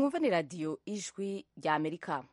mwumva ni radiyo ijwi rya amerika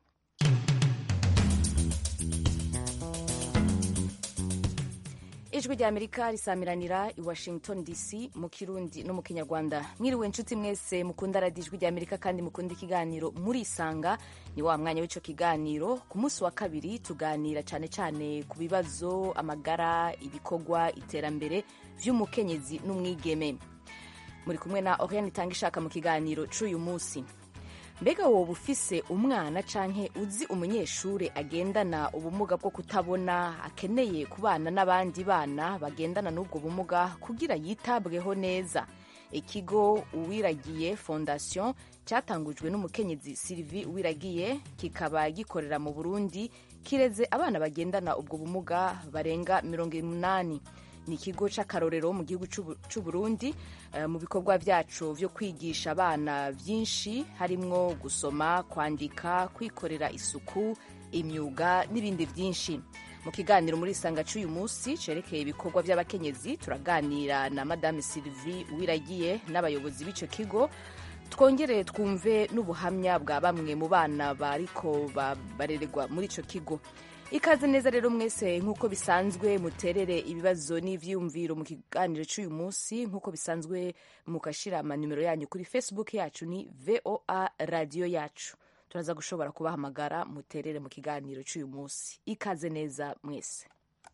ijwi rya amerika risamiranira i washington dc mu kirundi no mu kinyarwanda mwiriwe inshuti mwese mukunda radiyo ijwi rya amerika kandi mukunda ikiganiro murisanga ni wa mwanya w'icyo kiganiro ku munsi wa kabiri tuganira cyane cyane ku bibazo amagara ibikorwa iterambere vy'umukenyezi n'umwigeme muri kumwe na oriane itanga ishaka mu kiganiro c'uyu munsi mbega woba ufise umwana canke uzi umunyeshure agendana ubumuga bwo kutabona akeneye kubana n'abandi bana bagendana n'ubwo bumuga kugira yitabweho neza ikigo uwiragiye fondation cyatangujwe n'umukenyezi sylvie uwiragiye kikaba gikorera mu burundi kireze abana bagendana ubwo bumuga barenga mirongo umunani ni ikigo c'akarorero mu gihugu c'u Burundi uh, mu bikorwa vyaco vyo kwigisha abana vyinshi harimwo gusoma kwandika kwikorera isuku imyuga n'ibindi vyinshi mu kiganiro muri isanga c'uyu munsi cerekeye ibikorwa vy'abakenyezi turaganira na madame Sylvie Uwiragiye n'abayobozi b'ico kigo twongere twumve n'ubuhamya bwa bamwe mu bana bariko barererwa muri ico kigo ikaze neza rero mwese nk'uko bisanzwe muterere ibibazo n'ivyiyumviro mu kiganiro c'uyu munsi nk'uko bisanzwe mukashira amanimero yanyu kuri facebook yacu ni voa radio yacu turaza gushobora kubahamagara muterere mu kiganiro c'uyu munsi ikaze neza mwese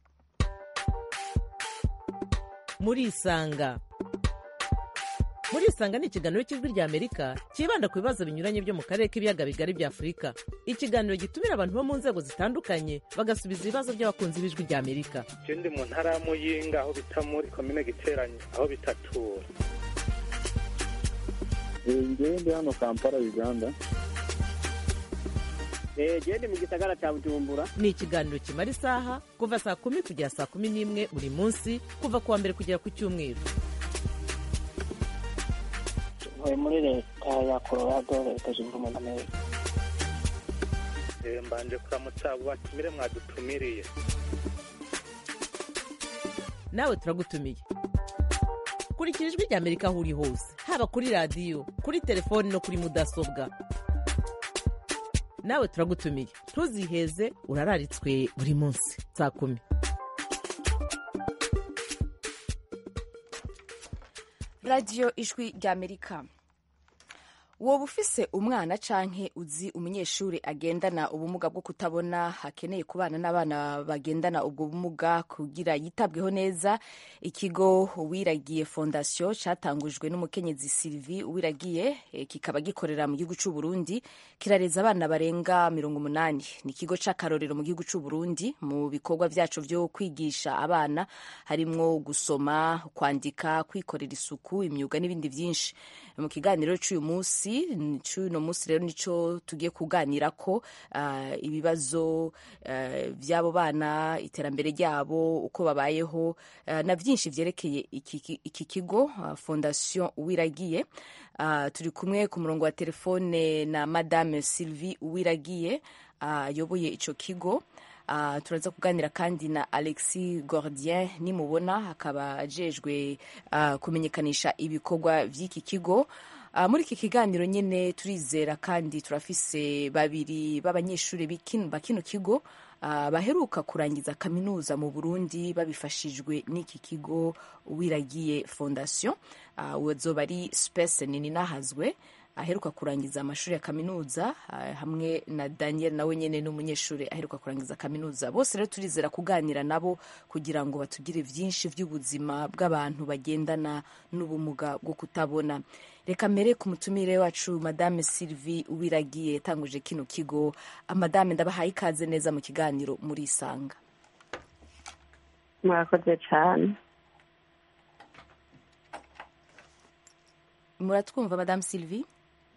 murisanga murisanga ni ikiganiro cy'ijwi rya amerika cyibanda ku bibazo binyuranye byo mu karere k'ibiyaga bigari bya afurika ikiganiro gitumira abantu bo mu nzego zitandukanye bagasubiza ibibazo by'abakunzi b'ijwi rya amerika ndi mu ntara ya muyinga aho bita muri komine giteranye aho bitatura ngewe ndi hano kampala uganda gende mu gisagara cya bujumbura ni ikiganiro kimara isaha kuva saa kumi kugera saa kumi n'imwe buri munsi kuva ku wa mbere kugera ku cyumweru ntuye muri leta ya colorado leta zunze ubumwe za amerika mbanje kuramutsa abo batumire mwadutumiriye nawe turagutumiye kurikira ijwi rya amerika aho uri hose haba kuri radiyo kuri telefoni no kuri mudasobwa nawe turagutumiye ntuziheze urararitswe buri munsi saa kumi radiyo ijwi rya amerika woba ufise umwana canke uzi umunyeshuri agendana ubumuga bwo kutabona akeneye kubana n'abana bagendana ubwo bumuga kugira yitabweho neza ikigo uwiragiye fondation catangujwe n'umukenyezi Sylvie uwiragiye e, kikaba gikorera mu gihugu c'u Burundi kirareza abana barenga mirongo umunani ni ikigo c'akarorero mu gihugu c'u Burundi mu bikorwa vyaco vyo kwigisha abana harimwo gusoma kwandika kwikorera isuku imyuga n'ibindi vyinshi mu kiganiro c'uyu munsi cy'uno munsi rero nicyo tugiye kuganira ko uh, ibibazo uh, by'abo bana iterambere ryabo uko babayeho uh, na byinshi byerekeye iki, iki kigo uh, fondation uwiragiye uh, turi kumwe ku murongo wa telefone na madame Sylvie uwiragiye ayoboye uh, ico kigo Uh, turaza kuganira kandi na Alexis Gordien nimubona akaba ajejwe uh, kumenyekanisha ibikorwa vy'iki kigo Uh, muri iki kiganiro nyine turizera kandi turafise babiri b'abanyeshuri ba kino kigo uh, baheruka kurangiza kaminuza mu Burundi babifashijwe n'iki kigo wiragiye fondation uh, wazoba ari space nini nahazwe aheruka kurangiza amashuri ya kaminuza uh, hamwe na Daniel nawe nyene n'umunyeshuri aheruka kurangiza kaminuza bose rero turizera kuganira nabo kugira ngo batugire vyinshi vy'ubuzima bw'abantu bagendana n'ubumuga bwo kutabona reka mbere ku mutumire wacu madame Sylvie Uwiragiye yatanguje kino kigo madame ndabahaye ikaze neza mu kiganiro muri isanga murakoze cyane muratwumva madame Sylvie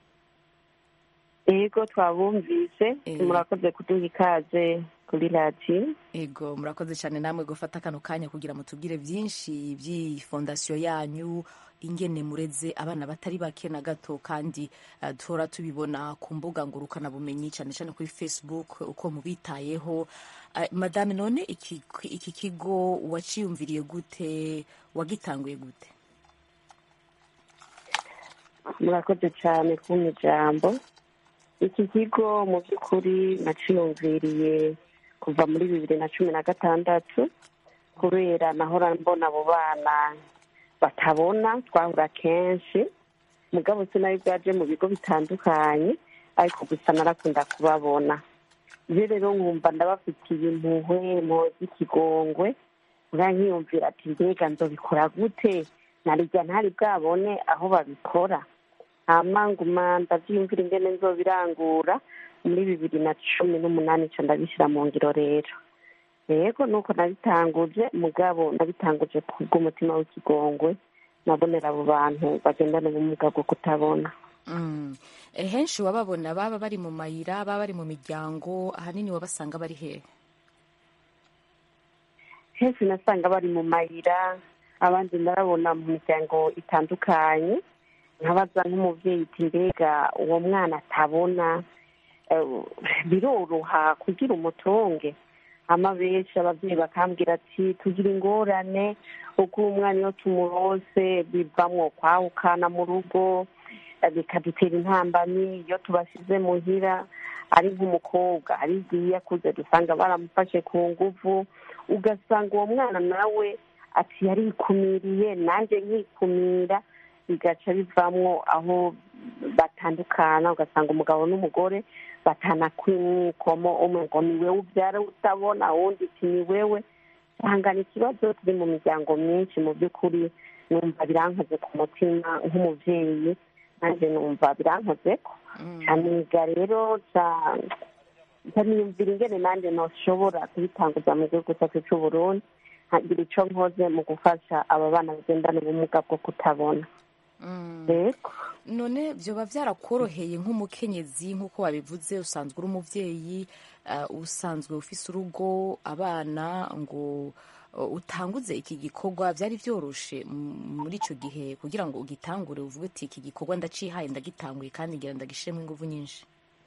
yego twabumvise murakoze kuduha ikaze kuri radiyo ego murakoze cyane namwe gufata kano kanya kugira ngo tubwire byinshi by'iyi fondasiyo yanyu ingene mureze abana batari bake na gato kandi uh, duhora tubibona ku mbuga ngurukanabumenyi cyane cyane kuri facebook uko mubitayeho uh, madame none iki, iki kigo waciyumviriye gute wagitanguye gute murakoze cyane kumpa ijambo iki kigo mu by'ukuri naciyumviriye kuva muri bibiri na cumi na gatandatu kubera nahora mbona abo bana batabona twahura kenshi mugabo sinari bwaje mu bigo bitandukanye ariko gusa narakunda kubabona ibyo rero nkumva ndabafitiye impuhwe mpoza ikigongwe nka nkiyumvira ati mbega nzobikora gute narijya ntari bwabone aho babikora hama nguma ndabyiyumvira ingene nzobirangura muri bibiri na cumi n'umunani nca ndabishyira mu ngiro rero yego nuko nabitanguje mugabo nabitanguje kubw'umutima w'ikigongwe nabonera abo bantu bagendana ubumuga bwo kutabona Mm. Eh, henshi wababona baba bari mu mayira baba bari mu miryango ahanini wabasanga bari hehe henshi nasanga bari mu mayira abandi narabona mu miryango itandukanye nkabaza nk'umubyeyi iti mbega uwo mwana atabona eh, biroroha kugira umutunge hama benshi ababyeyi bakambwira ati tugira ingorane uko umwana iyo tumurose bivamwo kwahukana mu rugo eh, bikadutera intambamyi iyo tubashyize muhira ari nk'umukobwa ari igihe iyo akuze dusanga baramufashe ku nguvu ugasanga uwo mwana nawe ati yarikumiriye nanjye nkikumira bigaca bivamwo aho batandukana ugasanga umugabo n'umugore batana kwimwikomo umwe ngo ni wewe ubyara utabona uwundi ati ni wewe hangana ikibazo turi mu miryango myinshi mu by'ukuri numva birankoze ku mutima nk'umubyeyi nanjye numva birankoze ko aniga rero nkaniyumvira ingene nanjye ntoshobora kubitanguza mu gihugu cyacu cy'u Burundi nkagira icyo nkoze mu gufasha aba bana bagendana ubumuga bwo kutabona yego none byoba byarakoroheye nk'umukenyezi nk'uko wabivuze usanzwe uri umubyeyi uh, usanzwe ufise urugo abana ngo uh, utanguze iki gikorwa byari byoroshe m- muri icyo gihe kugira ngo ugitangure uvuge uti iki gikorwa ndacihaye ndagitanguye kandi ngira ndagishiremo ingufu nyinshi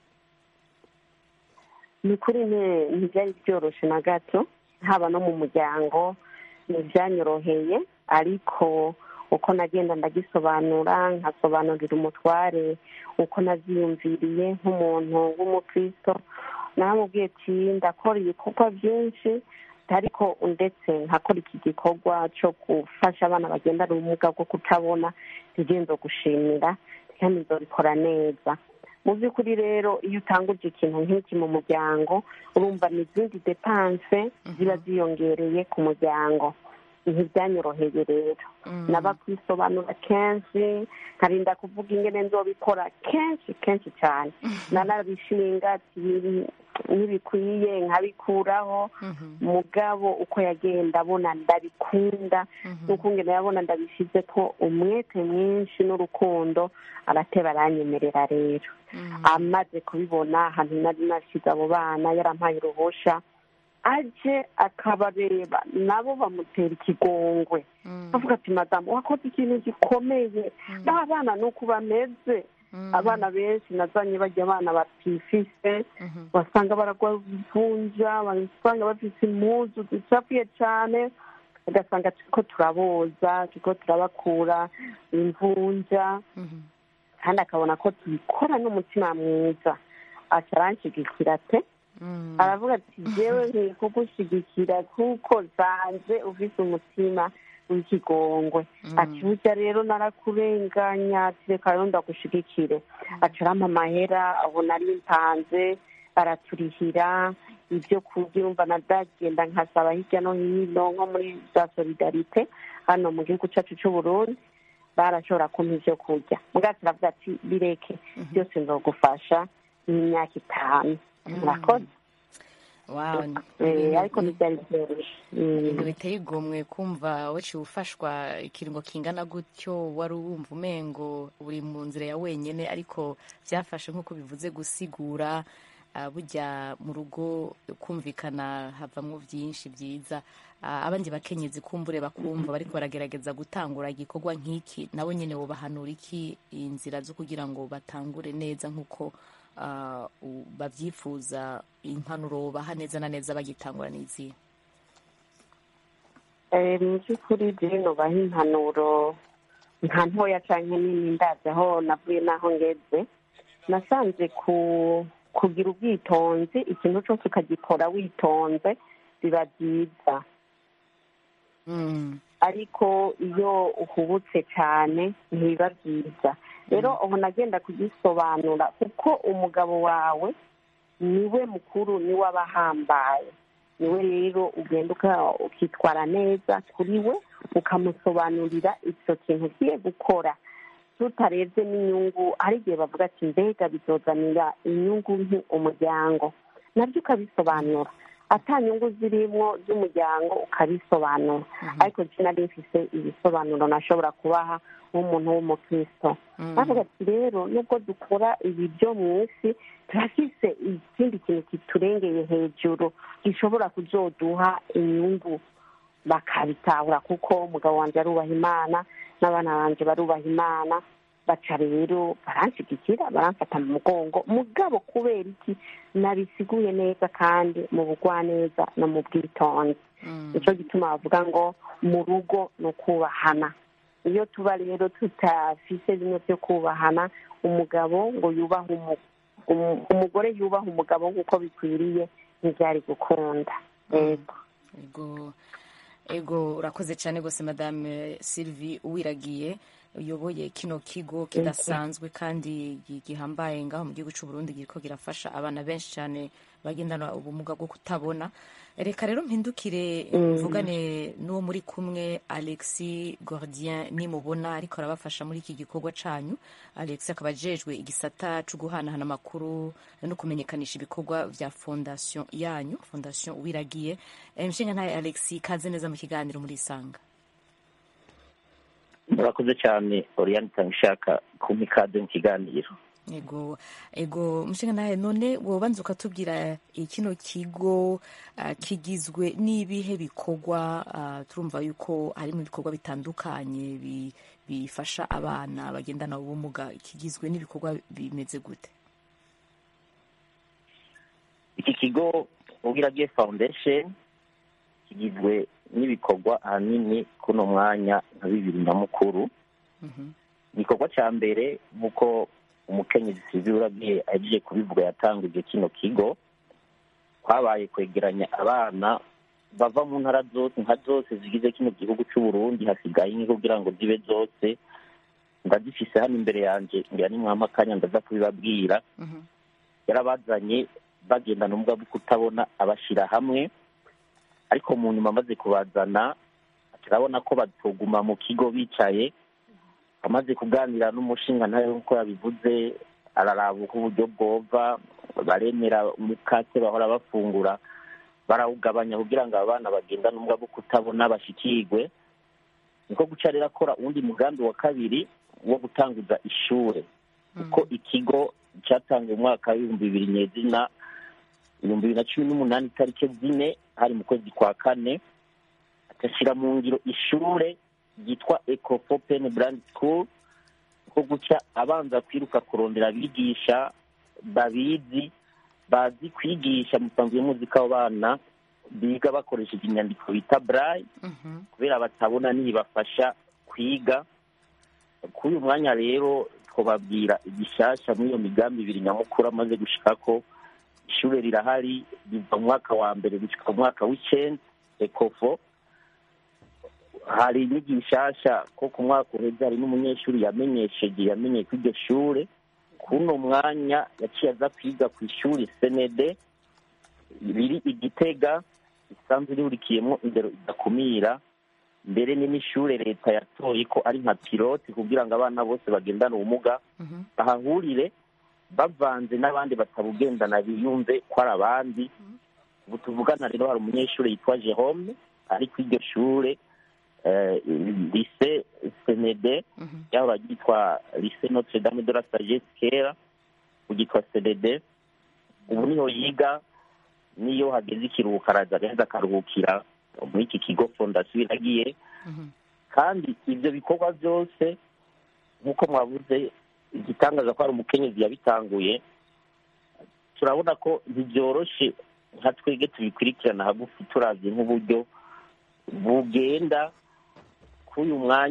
ni kuri nte ntibyari byoroshye na gato haba no mu muryango ntibyanyoroheye ariko uko nagenda ndagisobanura nkasobanurira umutware uko naziyumviriye nk'umuntu w'umukristo naramubwiye ati ndakora ibikorwa byinshi ariko ndetse nkakora iki gikorwa cyo gufasha abana bagendana ubumuga bwo kutabona ntigenzo gushimira kandi nzobikora neza mu by'ukuri rero iyo utanguje ikintu nk'iki mu muryango urumva ni izindi depanse ziba ziyongereye ku muryango ntibyanyoroheye rero naba kwisobanura kenshi nkarinda kuvuga ingene nzobikora kenshi kenshi cyane nanabishinga ati ntibikwiye nkabikuraho mugabo uko yagenda abona ndabikunda nuko ngena yabona ndabishyize ko umwete mwinshi n'urukundo arateba aranyemerera rero amaze kubibona ahantu nari nashyize abo bana yarampaye uruhusha aje akabareba nabo bamutera ikigongwe avuga ati madamu wakoze ikintu gikomeye ba bana ni uko bameze abana benshi nazanye bajya abana batifise basanga baragwa ivunja basanga bafite impuzu zicafuye cyane ugasanga turiko turaboza turiko turabakura imvunja kandi akabona ko tubikora n'umutima mwiza aca aranshigikira te aravuga ati jewe nkwiye kugushyigikira kuko zanze ufise umutima w'ikigongwe ati burya rero narakurenganya ati reka rero ndagushigikire aca arampa amahera aho nari mpanze baraturihira ibyo kurya urumva nadagenda nkasaba hirya no hino nko muri za solidarite hano mu gihugu cyacu cy'u Burundi barashobora kumpa ibyo kurya mugati aravuga ati bireke byose nzogufasha n'imyaka itanu murakoze Wow, Eh, ariko ntibyari byoroshye ibintu biteye igomwe kumva waciye ufashwa ikiringo kingana gutyo wari wumva umengo uri mu nzira ya wenyine ariko byafashe nk'uko bivuze gusigura ah, burya mu rugo kumvikana havamo byinshi byiza Ah, abandi bakenyezi kumbure bakumva bariko baragerageza gutangura igikorwa nk'iki nabo nyine wobahanura iki inzira zo kugira ngo batangure neza nk'uko ah, u- babyifuza impanuro baha neza na neza bagitangura n'izihe Eh, mu by'ukuri rero baha impanuro nka ntoya cyangwa nini ndazi aho navuye n'aho ngeze nasanze ku kugira ubwitonzi ikintu cyose ukagikora witonze biba byiza Mm. ariko iyo uhubutse cyane ntibiba byiza rero ubu nagenda kugisobanura kuko umugabo wawe niwe mukuru niwe aba ahambaye niwe rero ugenda uka- ukitwara neza kuri we ukamusobanurira icyo kintu ugiye gukora tutarebye n'inyungu hari igihe bavuga ati mbega bizozanira inyungu nke umuryango nabyo ukabisobanura ata nyungu zirimo z'umuryango ukabisobanura ariko njye nari mfise ibisobanuro nashobora kubaha nk'umuntu w'umukristo bavuga ati rero nubwo dukora ibi byo mu isi turafise ikindi kintu kiturengeye hejuru gishobora kuzoduha inyungu bakabitahura kuko umugabo wanjye arubaha imana n'abana banjye barubaha imana baca rero baranshyigikira baramfata mu mugongo mugabo kubera iki nabisiguye neza kandi mu bugwaneza no mu bwitonzi nicyo gituma bavuga ngo mu rugo ni ukubahana iyo tuba rero tutafise bimwe byo kubahana umugabo ngo yubahe umu- umu- umugore yubaha umugabo nk'uko bikwiriye ntibyari gukunda yego ego ego urakoze cyane rwose madame sylvie uwiragiye uyoboye kino kigo kidasanzwe kandi gi- gihambaye ngaho mu gihugu cy'u Burundi kiriko girafasha abana benshi cyane bagendana ubumuga bwo kutabona reka rero mpindukire mvugane n'uwo muri kumwe alexi gordien nimubona ariko arabafasha muri iki gikorwa canyu alex akaba ajejwe igisata co guhanahana amakuru no kumenyekanisha ibikorwa vya fondation yanyu fondation uwiragiye Eh, nshinga ntaye alexi kaze neza mu kiganiro muri isanga murakoze cyane oriyani itanga ishaka kumpa ikaze mu kiganiro ego ego mushinga nawe none wobanza ukatubwira eh, kino kigo ah, kigizwe n'ibihe bikorwa ah, turumva yuko harimo ibikorwa bitandukanye bi- bifasha abana bagendana ubumuga kigizwe n'ibikorwa bimeze gute iki kigo ubwiragiye foundation kigizwe n'ibikorwa ahanini kuno mwanya nka bibiri na mukuru Mhm. igikorwa cya mbere nk'uko umukenyezi sivi uragiye agiye kubivuga yatanguje kino kigo kwabaye kwegeranya abana bava mu ntara zose nka zose zigize kino gihugu cy'u Burundi hasigaye inki kugira ngo zibe zose ndazifise hano imbere yanjye ngira nimwama akanya ndaza kubibabwira Mhm. yarabazanye bagendana ubumuga bwo kutabona abashyira hamwe ariko mu nyuma amaze kubazana turabona ko batoguma mu kigo bicaye amaze kuganira n'umushinga nawe nk'uko yabivuze araraba uko uburyo bwova baremera umukate bahora bafungura barawugabanya kugira ngo abana bagendane ubumuga bwo kutabona bashikirwe niko guca rero akora uwundi mugambi wa kabiri wo gutanguza ishure kuko ikigo cyatangiye mu mwaka w'ibihumbi bibiri nyezina ibihumbi bibiri na cumi n'umunani itariki zine hari mu kwezi kwa kane agashyira mu ngiro ishure ryitwa ecofo pen brand school ko guca abanza kwiruka kurondera abigisha babizi bazi kwigisha musanzwe muzi ko abo bana biga bakoresheje inyandiko bita braille Mhm. kubera batabona ntibafasha kwiga kuri uyu mwanya rero twababwira igishasha muri iyo migambi ibiri nyamukuru amaze gushika ko ishure rirahari riva mu mwaka wa mbere gushika mu mwaka w'icenda ekofo hari n'igishasha ko ku mwaka uheze hari n'umunyeshuri yamenyesheje yamenye ko iryo shure kuno mwanya yaciye aza kwiga ku ishuri senede riri igitega risanzwe rihurikiyemo indero idakumira mbere ni n'ishure leta yatoye ko ari nka piloti kugira ngo abana bose bagendane ubumuga Mhm. bahahurire bavanze n'abandi batabugendana biyumve ko ari abandi ubu tuvugana rero hari umunyeshuri yitwa jerome ari ku iryo shure eh, lise senede Mhm. yahora ryitwa lise notre dame de la sagesse kera ugitwa senede ubu niho yiga niyo hageze ikiruhuko araza agaheza akaruhukira muri iki kigo fondasiyo iragiye Mhm. kandi ibyo bikorwa byose nk'uko mwavuze igitangaza ko hari umukenyezi yabitanguye turabona ko ntibyoroshe nka twebwe tubikurikirana hagufi turavye nk'uburyo bugenda kuri uyu mwanya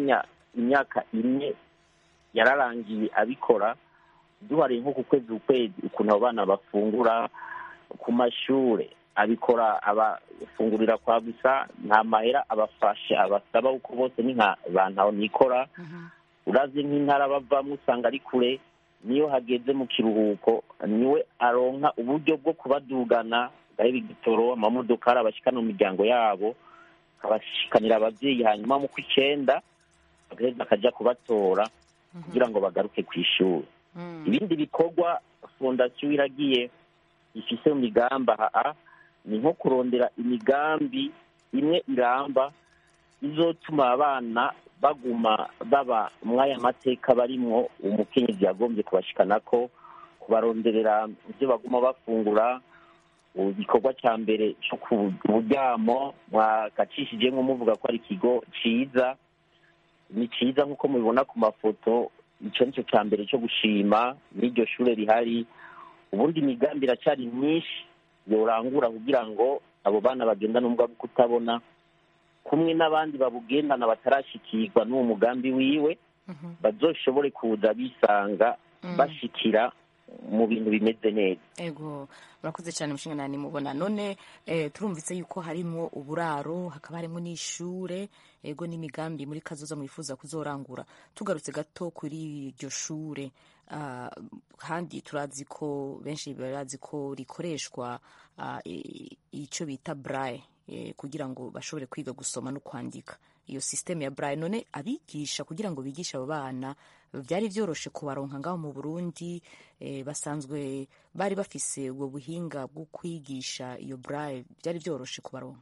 imyaka ine yararangiye abikora duhariye nko ku kwezi ukwezi ukuntu abo bana bafungura ku mashure abikora abafungurira kwa gusa nta mahera abafasha abasaba uko bose ni nka bantaho nikora urazi nk'intara bavamo usanga ari kure niyo hageze mu kiruhuko niwe aronka uburyo bwo kubadugana gaheba igitoro amamodokari abashikana mu miryango yabo akabashikanira ababyeyi hanyuma mu kw'icyenda bagaheza akajya kubatora kugira ngo bagaruke ku ishuri ibindi bikorwa fondasiyo iragiye ifise mu migamba haa ni nko kurondera imigambi imwe iramba izotuma abana baguma baba mw'aya mateka barimwo umukenyezi yagombye kubashikana ko kubaronderera ibyo baguma bafungura igikorwa cya mbere cyo ku buryamo mwagacishijemo muvuga ko ari ikigo ciza ni ciza nk'uko mubibona ku mafoto icyo ni cyo cya mbere cyo gushima n'iryo shure rihari ubundi imigambi iracyari myinshi yorangura kugira ngo abo bana bagendana ubumuga bwo kutabona kumwe n'abandi babugendana batarashikirwa n'uwo mugambi wiwe bazoshobore kuza bisanga bashikira mu bintu bimeze neza ego murakoze cyane mushinga nani mubona none eh, turumvise yuko harimo uburaro hakaba harimo n'ishure ego n'imigambi muri kazoza mwifuza kuzorangura tugarutse gato kuri iryo shure ah, kandi turazi ko benshi barazi ko rikoreshwa ah, i- ico bita braille eh, kugira ngo bashobore kwiga gusoma no kwandika iyo systeme ya braille none abigisha kugira ngo bigishe abo bana byari byoroshe kubaronka ngaho mu Burundi eh, basanzwe bari bafise ubwo buhinga bwo kwigisha iyo braille byari byoroshe kubaronka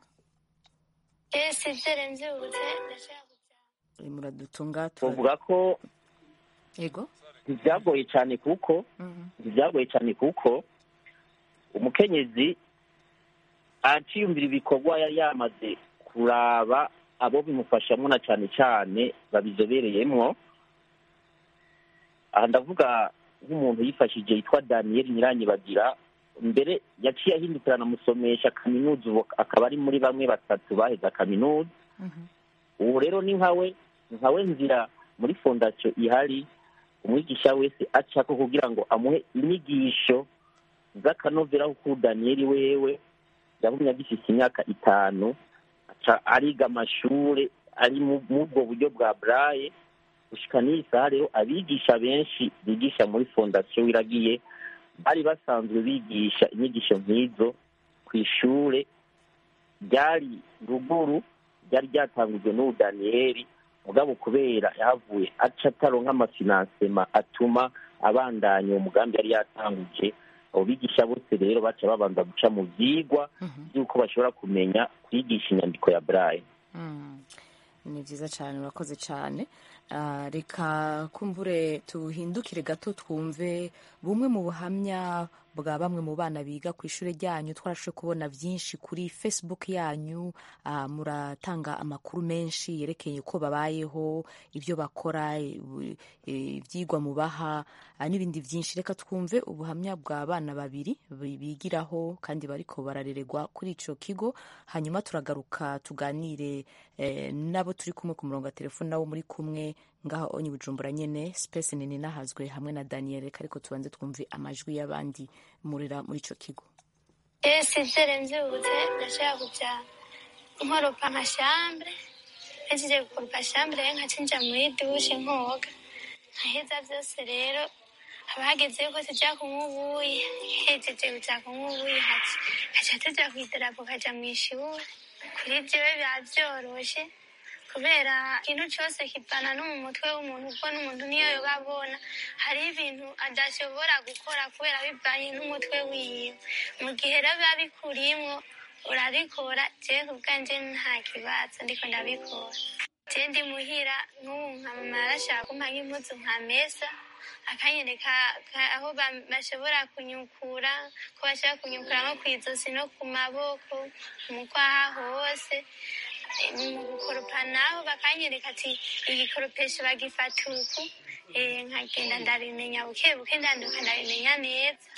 ese byarenze ubute ndashaka kubyara Eh, muradutunga tura- tuvuga ko yego ntibyagoye cyane kuko Mhm. ntibyagoye cyane kuko umukenyezi aciyumvira ibikorwa yari yamaze kuraba abo bimufashamo na cyane cyane babizobereyemwo aha ndavuga nk'umuntu yifashije yitwa daniyeli nyiranyibagira mbere yaciye ahindukira anamusomesha kaminuza ubu akaba ari muri bamwe batatu baheze kaminuza Mhm. ubu rero ni nkawe nkawe nzira muri fondasiyo ihari umwigisha wese acako kugira ngo amuhe inyigisho z'akanovera kuko daniyeli wewe yabumye agifise imyaka itanu aca ariga amashure ari mu mu ubwo buryo bwa braille gushika n'iyi saha rero abigisha benshi bigisha muri fondasiyo wiragiye bari basanzwe bigisha inyigisho nk'izo ku ishure ryari ruguru ryari ryatangujwe n'ubu daniyeli mugabo kubera yahavuye aca ataronka amafinansema atuma abandanya uwo mugambi yari yatanguje abo bigisha bose rero baca babanza guca mu vyigwa Mhm. by'uko bashobora kumenya kwigisha inyandiko ya braille Mm. ni byiza cyane urakoze cyane Ah, reka kumbure tuhindukire gato twumve bumwe mu buhamya bwa bamwe mu bana biga ku ishuri ryanyu twarashoboye kubona byinshi kuri facebook yanyu Ah, muratanga amakuru menshi yerekeye uko babayeho ibyo bakora i- i- ibyigwa mubaha ah, n'ibindi byinshi reka twumve ubuhamya bwa bana babiri bi- bigiraho kandi bariko bararererwa kuri ico kigo hanyuma turagaruka tuganire eh, nabo turi kumwe ku murongo wa telefone nabo muri kumwe ngaho onye bujumbura nyene space nini nahazwe hamwe na daniel reka ariko tubanze twumve amajwi y'abandi murera muri ico kigo ese byarenze ubute ndashaka kubyara nkoropa nka shambure nhejeje gukoropa shambure nkacinja muri dushe nkoga nkaheza byose rero haba hageze yuko tujya kunywa ubuyi hejeje kuja kunywa ubuyi haca haca tuja kw'idarapo kaja mw'ishuri kuri jewe biba vyoroshe kubera ikintu cose kivana no mu mutwe w'umuntu kuko n'umuntu niyo yoba abona hari ibintu adashobora gukora kubera bivanye n'umutwe wiwe mu gihe rero biba bikurimwo urabikora jewe ku bwanje nta kibazo ndiko ndabikora je ndi muhira nk'ubu nka mama yarashaka kumpa nk'impuzu nka mesa akanyereka ka- aho ba- bashobora kunyukura ko bashobora kunyukura nko kw'izosi no ku maboko mu kwaha hose mu gukoropa naho bakanyereka ati igikoropesho bagifata uku Eh, nkagenda ndabimenya buke buke ndanduka ndabimenya neza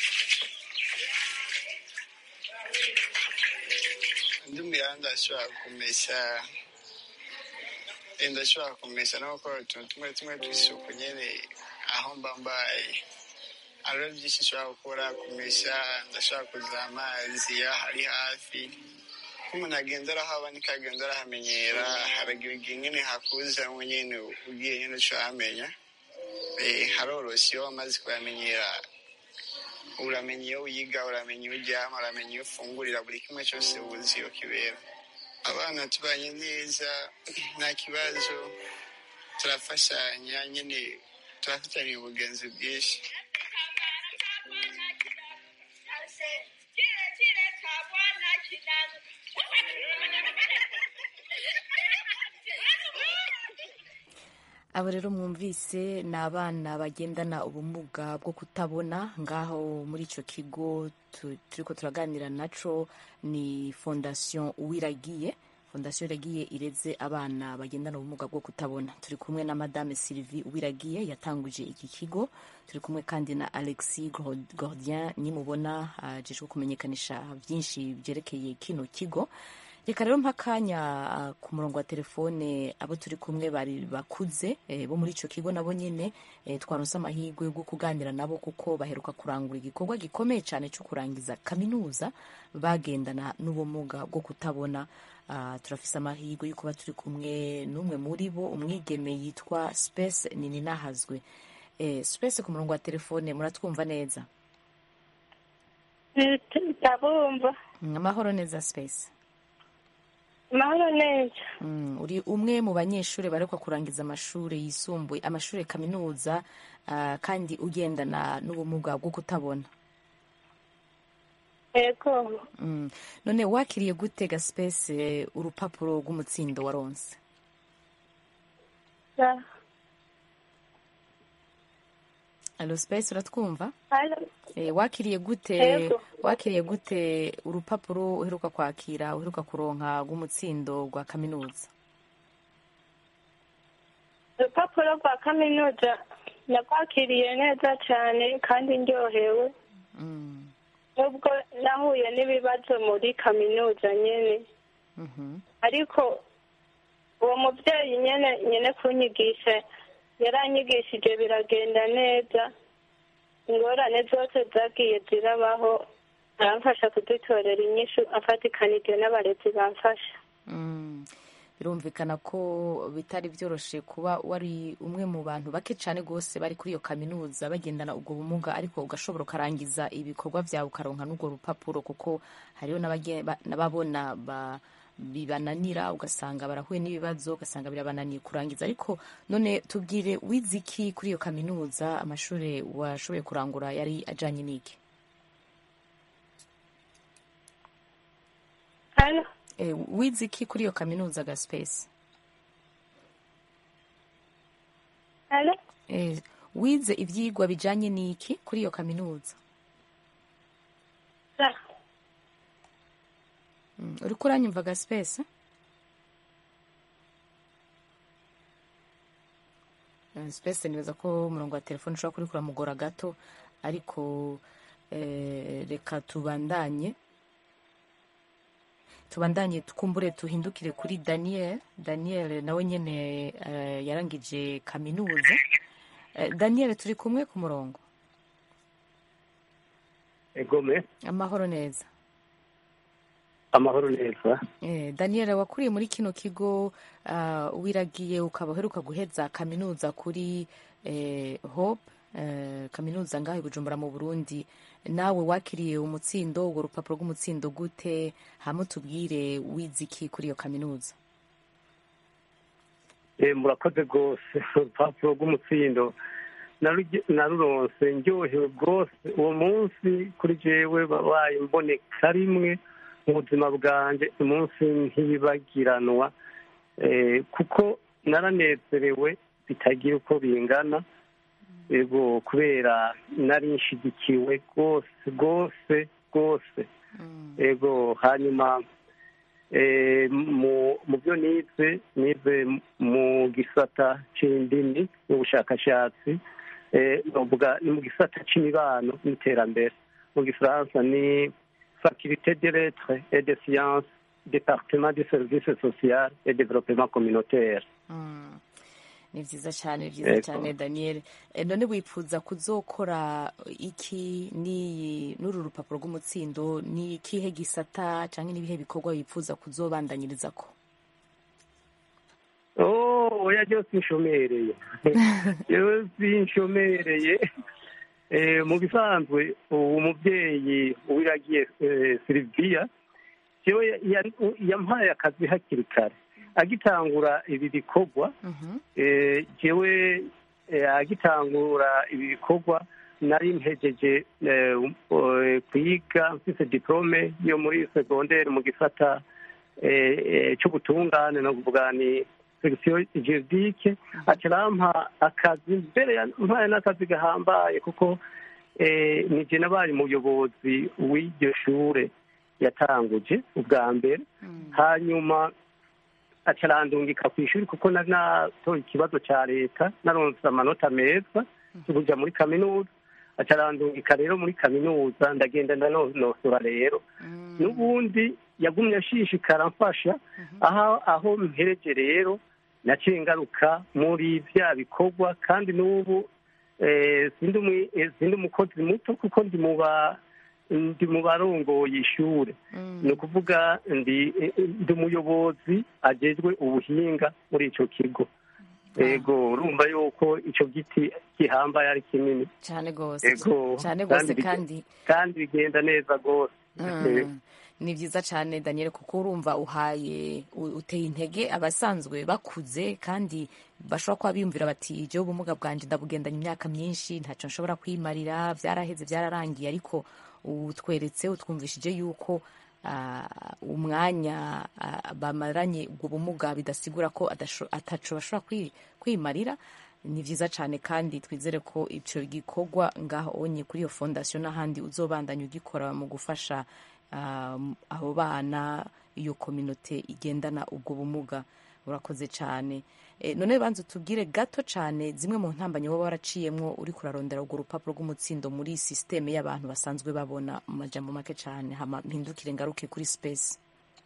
ndi muyanda ashobora kumesa Eh, ndashobora kumesa no gukora utuntu tumwe tumwe tw'isuku nyene aho mba mbaye hariho byinshi nshobora gukora kumesa ndashobora kuza amazi iyo ari hafi ko umuntu agenda arahaba niko agenda arahamenyera haragira igihe nyene hakuzamwo nyene ugiye nyene ucahamenya Eh, haroroshye iyo wamaze kuyamenyera uramenya iyo wiga uramenya iyo uryama uramenya iyo ufungurira buri kimwe cyose uzi iyo kibera abana tubanye neza nta kibazo turafashanya nyine turafatanya ubugenzi bwinshi abo rero mwumvise ni abana bagendana ubumuga bwo kutabona ngaho muri icyo kigo tu- turiko turaganira naco ni fondasiyo uwiragiye fondasiyo iragiye ireze abana bagendana ubumuga bwo kutabona turi kumwe na madame sylvie uwiragiye yatanguje iki kigo turi kumwe kandi na alexis Gord- gordien nimubona ajejwe kumenyekanisha byinshi byerekeye kino kigo reka rero mpakanya ah, ku murongo wa telefone abo turi kumwe bari bakuze eh, bo muri ico kigo nabo nyene eh, twaronse amahirwe yo kuganira nabo kuko baheruka kurangura igikorwa gikomeye cyane cyo kurangiza kaminuza bagendana n'ubumuga bwo kutabona Ah, turafise amahirwe yo kuba turi kumwe n'umwe muri bo umwigeme yitwa space nini nahazwe eh, space ku murongo wa telefone muratwumva neza ndabumva Mm, amahoro neza space amahoro neza Mm, uri umwe mu banyeshuri barekwa kurangiza amashuri yisumbuye amashuri kaminuza ah, kandi ugendana n'ubumuga bwo kutabona yego Mm. none wakiriye gute gaspace eh, urupapuro rw'umutsindo waronse Ya. alo space uratwumva Halo. Eh, wakiriye gute Yego. wakiriye gute urupapuro uheruka kwakira uheruka kuronka rw'umutsindo rwa kaminuza urupapuro rwa kaminuza narwakiriye neza cyane kandi ndyohewe Mm. nubwo nahuye n'ibibazo muri kaminuza nyine Mhm. ariko uwo mubyeyi nyine nyine kunyigisha yaranyigishije biragenda neza ingorane zose zagiye zirabaho aramfasha kudutorera inyishu afatikanije n'abarezi bamfasha Mm. birumvikana ko bitari byoroshe kuba wari umwe mu bantu bake cyane rwose bari kuri iyo kaminuza bagendana ubwo bumuga ariko ugashobora ukarangiza ibikorwa byawe ukaronka n'urwo rupapuro kuko hariho n'abage- ba- n'ababona ba- bibananira ugasanga barahuye n'ibibazo ugasanga birabananiye kurangiza ariko none tubwire wize iki kuri iyo kaminuza amashuri washoboye kurangura yari ajanye n'iki hano Eh, wize iki kuri iyo kaminuza ga space hano Eh, wize ivyigwa bijanye n'iki kuri iyo kaminuza sa Mm, uriko uranyumva ga space Eh, space nibaza ko umurongo wa telefone ushobora kuri kuramugora gato ariko eh, reka tubandanye tubandanye twumbure tuhindukire kuri daniel daniel nawe nyene eh, yarangije kaminuza Eh, daniel turi kumwe ku murongo egome amahoro neza amahoro neza Eh, daniel wakuriye muri kino kigo ah, wiragiye ukaba uheruka guheza kaminuza kuri eh, hope eh, kaminuza ngaho i bujumbura mu burundi nawe wakiriye umutsindo urwo rupapuro rw'umutsindo gute hama tubwire wize iki kuri iyo kaminuza Eh, murakoze rwose urupapuro rw'umutsindo naruge- naruronse ndyohewe rwose uwo munsi kuri jewe wabaye mboneka rimwe mu buzima bwanjye umunsi ntiyibagiranwa Eh, kuko naranezerewe bitagira uko bingana yego kubera nari nshigikiwe rwose rwose rwose yego hanyuma eh, mu mu byo nize nize mu gisata c'indimi n'ubushakashatsi eh, novuga ni mu gisata c'imibano n'iterambere mu gifaransa ni faculté de lettres et de sciences departement de service social et développement communautaire Mm. ni vyiza cane ni vyiza Yego. cane daniel Eh, none wipfuza kuzokora iki ni n'uru rupapuro rw'umutsindo ni ikihe gisata canke n'ibihe bikorwa wipfuza kuzobandanyirizako oh oya ryo sinshomereye ryo sinshomereye Eh, mu bisanzwe uwo mubyeyi uwiragiye eh, Sylvia jewe ya- ya- yampaye akazi hakiri kare agitangura ibi bikorwa eh, jewe eh, agitangura ibi bikorwa nari mpejeje eh, um- eh, kwiga mfise diplome yo muri segondere mu gisata eh, eh, c'ubutungane no kuvuga ni section juridique acarampa akazi mbere yampaye n'akazi gahambaye kuko eh, nije nabaye umuyobozi w'iryo shure yatanguje ubwa mbere hanyuma acarandungika ku ishuri kuko nari natoye ikibazo ca leta naronse amanota meza yo kuja muri kaminuza acarandungika rero muri kaminuza ndagenda ndanonosora rero n'ubundi yagumye ashishikara mfasha aho aho mpereje rero naciye ngaruka muri bya bikorwa kandi n'ubu eh, sindi umwi- eh, sindi umukozi muto kuko ndi mu ba ndi mu barongoye ishure ni ukuvuga ndi eh, ndi umuyobozi ajejwe ubuhinga muri ico kigo ego urumva yuko ico giti gihambaye ari kinini cane gose ego cane gose bige- kandi kandi bigenda neza rwose Eh, Mm. ni vyiza cane daniel kuko urumva uhaye u- uteye intege abasanzwe bakuze kandi bashobora kuba biyumvira bati jewe ubumuga bwanje ndabugendanye imyaka myinshi ntaco nshobora kwimarira vyaraheze vyararangiye ariko utweretse utwumvishije yuko ah, umwanya ah, bamaranye ubwo bumuga bidasigura ko adasho- ataco bashobora kwi- kwimarira ni vyiza cane kandi twizere ko ico gikorwa ngaho onye kuri iyo fondasiyo n'ahandi uzobandanya ugikora mu gufasha um, abo bana iyo kominote igendana ubwo bumuga urakoze cane e, none banza tubwire gato cane zimwe mu ntambanyi woba waraciyemwo uri kurarondera urwo rupapuro rw'umutsindo muri sisiteme y'abantu basanzwe babona mu majambo make cane hama mpindukire ngaruke kuri space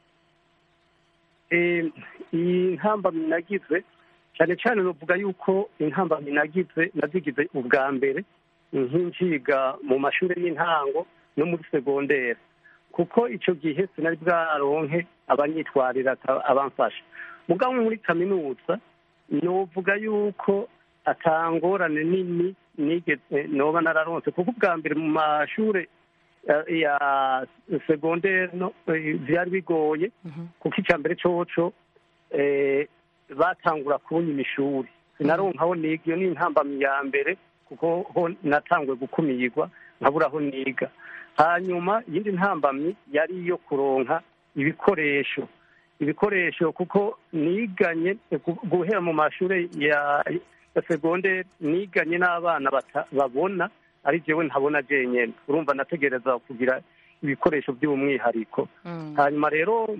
Eh, iyi ntambamyi nagize cyane cyane nuvuga yuko intambamyi nagize nazigize ubwa mbere nk'inciga mu mashuri y'intango no muri segondere kuko icyo gihe sinari bwaronke abanyitwarira ata- abamfasha mugabo muri kaminuza novuga yuko atangorane nini nigeze noba nararonse kuko ubwa mbere mu mashure ya- ya segondere no eh, vyari bigoye kuko icya mbere coco eh, batangura kunyima ishuri sinaronka aho niga iyo ni intambamyi ya mbere kuko ho natanguye gukumirwa nkabura aho niga hanyuma iyindi ntambamyi yari iyo kuronka ibikoresho ibikoresho kuko niganye gu- guhera mu mashuri ya ya segonderi niganye n'abana bata- babona ari jewe ntabona jenyene urumva nategereza kugira ibikoresho by'umwihariko hanyuma rero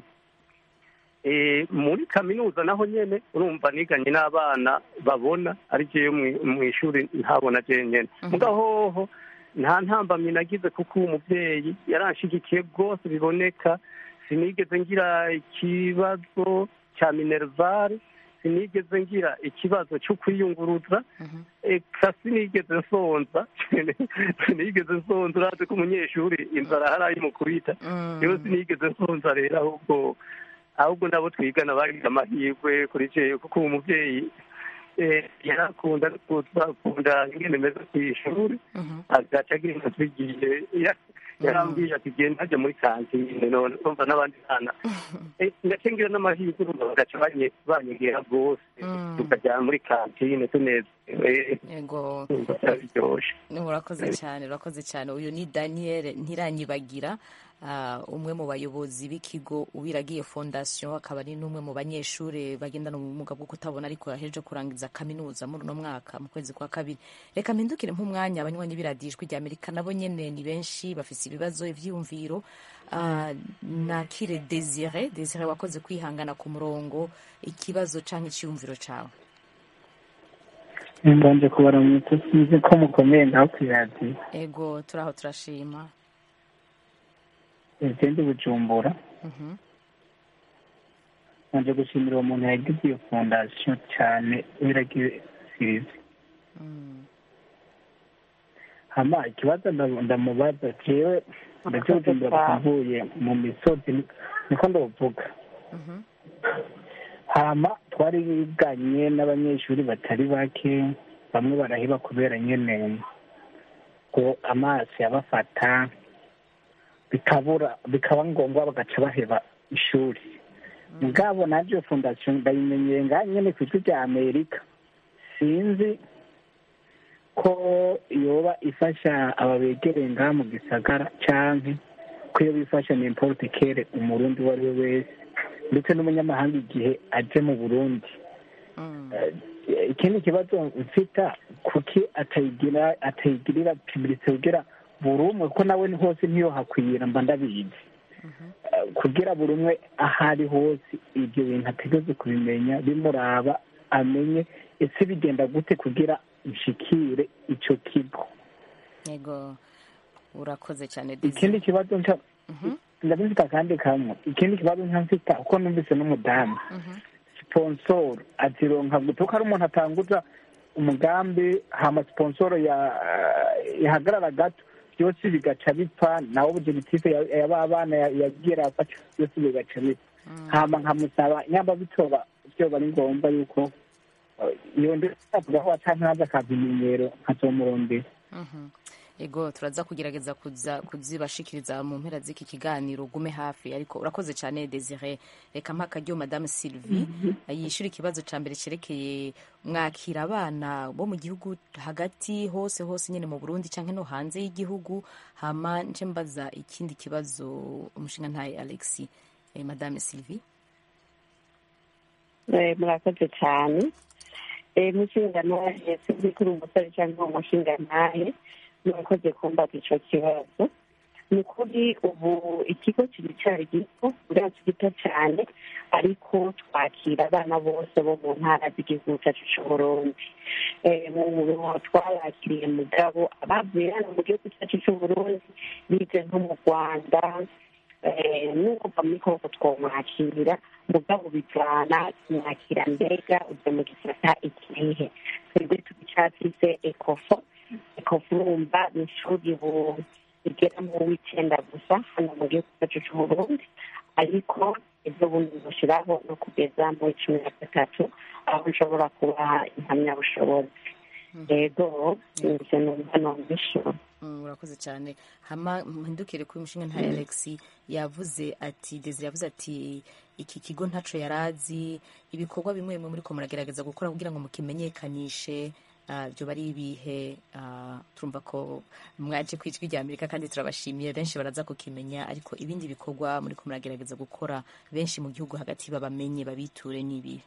eh, muri kaminuza naho nyene urumva niganye n'abana babona ari jewe mwi- mw'ishuri ntabona jenyene mugabo hoho nta ntambamyi nagize kuko uwo muvyeyi yaranshigikiye rwose biboneka sinigeze ngira ikibazo cya minervare sinigeze ngira ikibazo cyo kwiyunguruza eka sinigeze nsonza sinigeze nsonza urazi ko umunyeshuri inzara harayimukubita rero sinigeze nsonza rero ahubwo ahubwo nabo twigana bagize amahirwe kuri jewe kuko uwo muvyeyi eh, yarakunda akunda ingene meze kw'ishuri agaca agenda tugiye ya- yarambwiye ati genda hajya muri kantine none urumva n'abandi bana Eh, ngace ngira n'amahirwe urumva bagaca banye- banyegera rwose tukajyana muri kantine tunezerewe yego urumva byaryoshye urakoze cyane urakoze cyane uyu ni daniel ntiranyibagira ah, umwe mu bayobozi b'ikigo uwiragiye fondasiyo akaba ari n'umwe mu banyeshuri bagendana ubumuga bwo kutabona ariko yaheje kurangiza kaminuza muri uno mwaka mu kwezi kwa kabiri reka mpindukire nk'umwanya abanywanyi b'iradijwi rya amerika nabo nyene ni benshi bafise ibibazo ivyiyumviro Ah, nakire desire desire wakoze kwihangana ku murongo ikibazo canke iciyumviro cawe mbanje kubaramutsa sinzi ko mukomeye ngaho ku iradiyo ego turaho turashima igende bujumbura Mhm. nanje gushimira uwo muntu yagize iyo fondasiyo cyane wiragiye sirizi hama ikibazo nda- ndamubaza jewe ndacyujumbura kuvuye mu misozi ni- niko ndovuga hama twariganye n'abanyeshuri batari bake bamwe baraheba kubera nyene ko amazi yabafata bikabura bikaba ngombwa bagaca baheba ishuri mugabo navyo fondasiyo ndayimenyeye ngaha nyene ku ijwi rya amerika sinzi ko yoba ifasha aba begereye ngaha mu gisagara canke ko yoba ifasha n'importe kere umurundi uwo ari we wese ndetse n'umunyamahanga igihe aje mu burundi Eh, ikindi kibazo mfita kuki atayigira atayigirira publicite kugira buri umwe kuko nawe ni hose ntiyo hakwira mba ndabizi Eh, kugira buri umwe aho ari hose ibyo bintu ategeze kubimenya bimuraba amenye ese bigenda gute kugira nshikire ico kigo yego urakoze cyane ikindi kibazo nca ndabifite akandi kamwe ikindi kibazo nca mfita uko numvise n'umudamu sponsor azironka gute kuko ari umuntu atanguza umugambi hama sponsor ya yahagarara gato byose bigaca bipfa nawe objectif ya ya ba bana ya- yagiye arafata byose bigaca bipfa hama nkamusaba nyamba bitoba byoba ari ngombwa yuko eh, iyo ndavugaho canke haza akabimenyero nkazomurondera Mhm. ego turaza kugerageza kuza kuzibashikiriza mu mpera z'iki kiganiro ugume hafi ariko urakoze cyane desire reka mpa akaryo madame sylvie yishyura ikibazo cya mbere cyerekeye mwakira abana bo mu gihugu hagati hose hose nyine mu burundi cyangwa no hanze y'igihugu hama nce mbaza ikindi kibazo umushinga ntaye alexi eh, madame sylvie Eh, murakoze cyane Eh, mushingantahe sinzi kuri umusore cyangwa umushingantahe murakoze kumbaza icyo kibazo ni ukuri ubu ikigo kiracyari gito urazi gito cyane ariko twakira abana bose bo mu ntara z'igihugu cyacu cy'uburundi Eh, mu mu- twabakiriye mugabo abavuye hano mu gihugu cyacu cy'uburundi bize nko mu rwanda eh, nuko muri koko twomwakira mugabo bijana mwakira mbega uje mu gisata ikihe twebwe tubicyafise ekofo ekofo urumva ni ishuri bu- rigera mu w'icenda gusa hano mu gihugu cyacu c'uburundi ariko ibyo bundi bushyiraho no kugeza mu cumi na gatatu aho nshobora kubaha impamyabushobozi rero nje numva nomishura Mm, urakoze cyane hama mpindukire kuri umushinga ntaye alexi yavuze ati desire yavuze ati iki kigo ntaco yarazi ibikorwa bimwe bimwe muriko muragerageza gukora kugira ngo mukimenyekanishe ah, byo bari ibihe ah, turumva ko mwaje ku ijwi rya amerika kandi turabashimiye benshi baraza kukimenya ariko ibindi bikorwa muriko muragerageza gukora benshi mu gihugu hagati babamenye babiture n'ibihe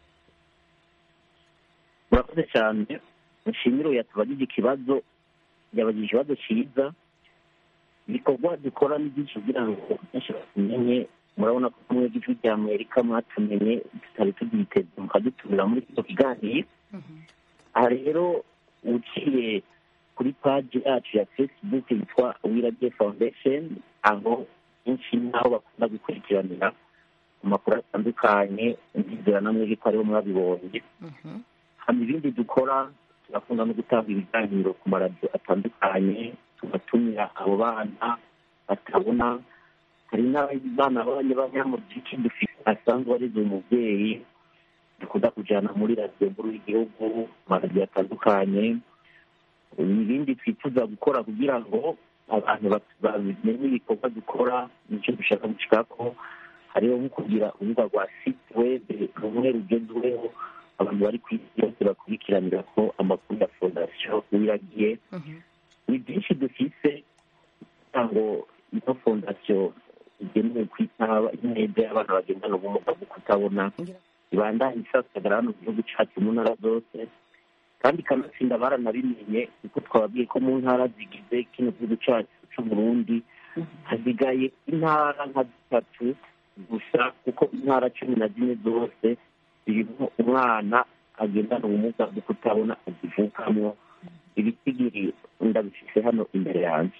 murakoze cyane nshimire uyu yatubagije ikibazo yabagije ikibazo cyiza ibikorwa dukora ni byinshi kugira ngo benshi batumenye murabona ko kumwe igihugu cya amerika mwatumenye tutari tubyiteze mukadutumira muri kino kiganiro aha rero uciye kuri paji yacu ya facebook yitwa wirabye foundation aho benshi naho bakunda gukurikiranira amakuru atandukanye ndizera namwe ko ariho mwabibonye hama ibindi dukora turakunda no gutanga ibiganiro ku maradiyo atandukanye tugatumira abo bana batabona hari n'abana b'abanyamuziki dufite asanzwe arize umubyeyi dukunda kujyana muri radiyo nkuru y'igihugu mu maradiyo atandukanye ibindi twifuza gukora kugira ngo abantu bat- bamenye ibikorwa dukora nicyo dushaka gushika ko hariho nko kugira urubuga rwa site web rumwe rugezweho abantu bari ku isi yose bakurikiranira ko amakuru ya fondasiyo wiragiye ni byinshi dufise kugira ngo ino fondasiyo igenewe kwita intege y'abana bagendana ubumuga bwo kutabona ibandanye isasagara hano mu gihugu cyacu mu ntara zose kandi ikanatsinda baranabimenye kuko twababwiye ko mu ntara zigize kino gihugu cyacu c'uburundi hasigaye intara nka zitatu gusa kuko intara cumi na zine zose zirimo umwana agendana ubumuga bwo kutabona azivukamwo ibitigiri ndabifise hano imbere yanjye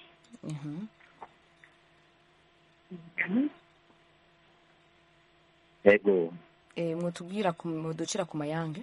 yego Eh, mwotubwira ku- muducira ku mayange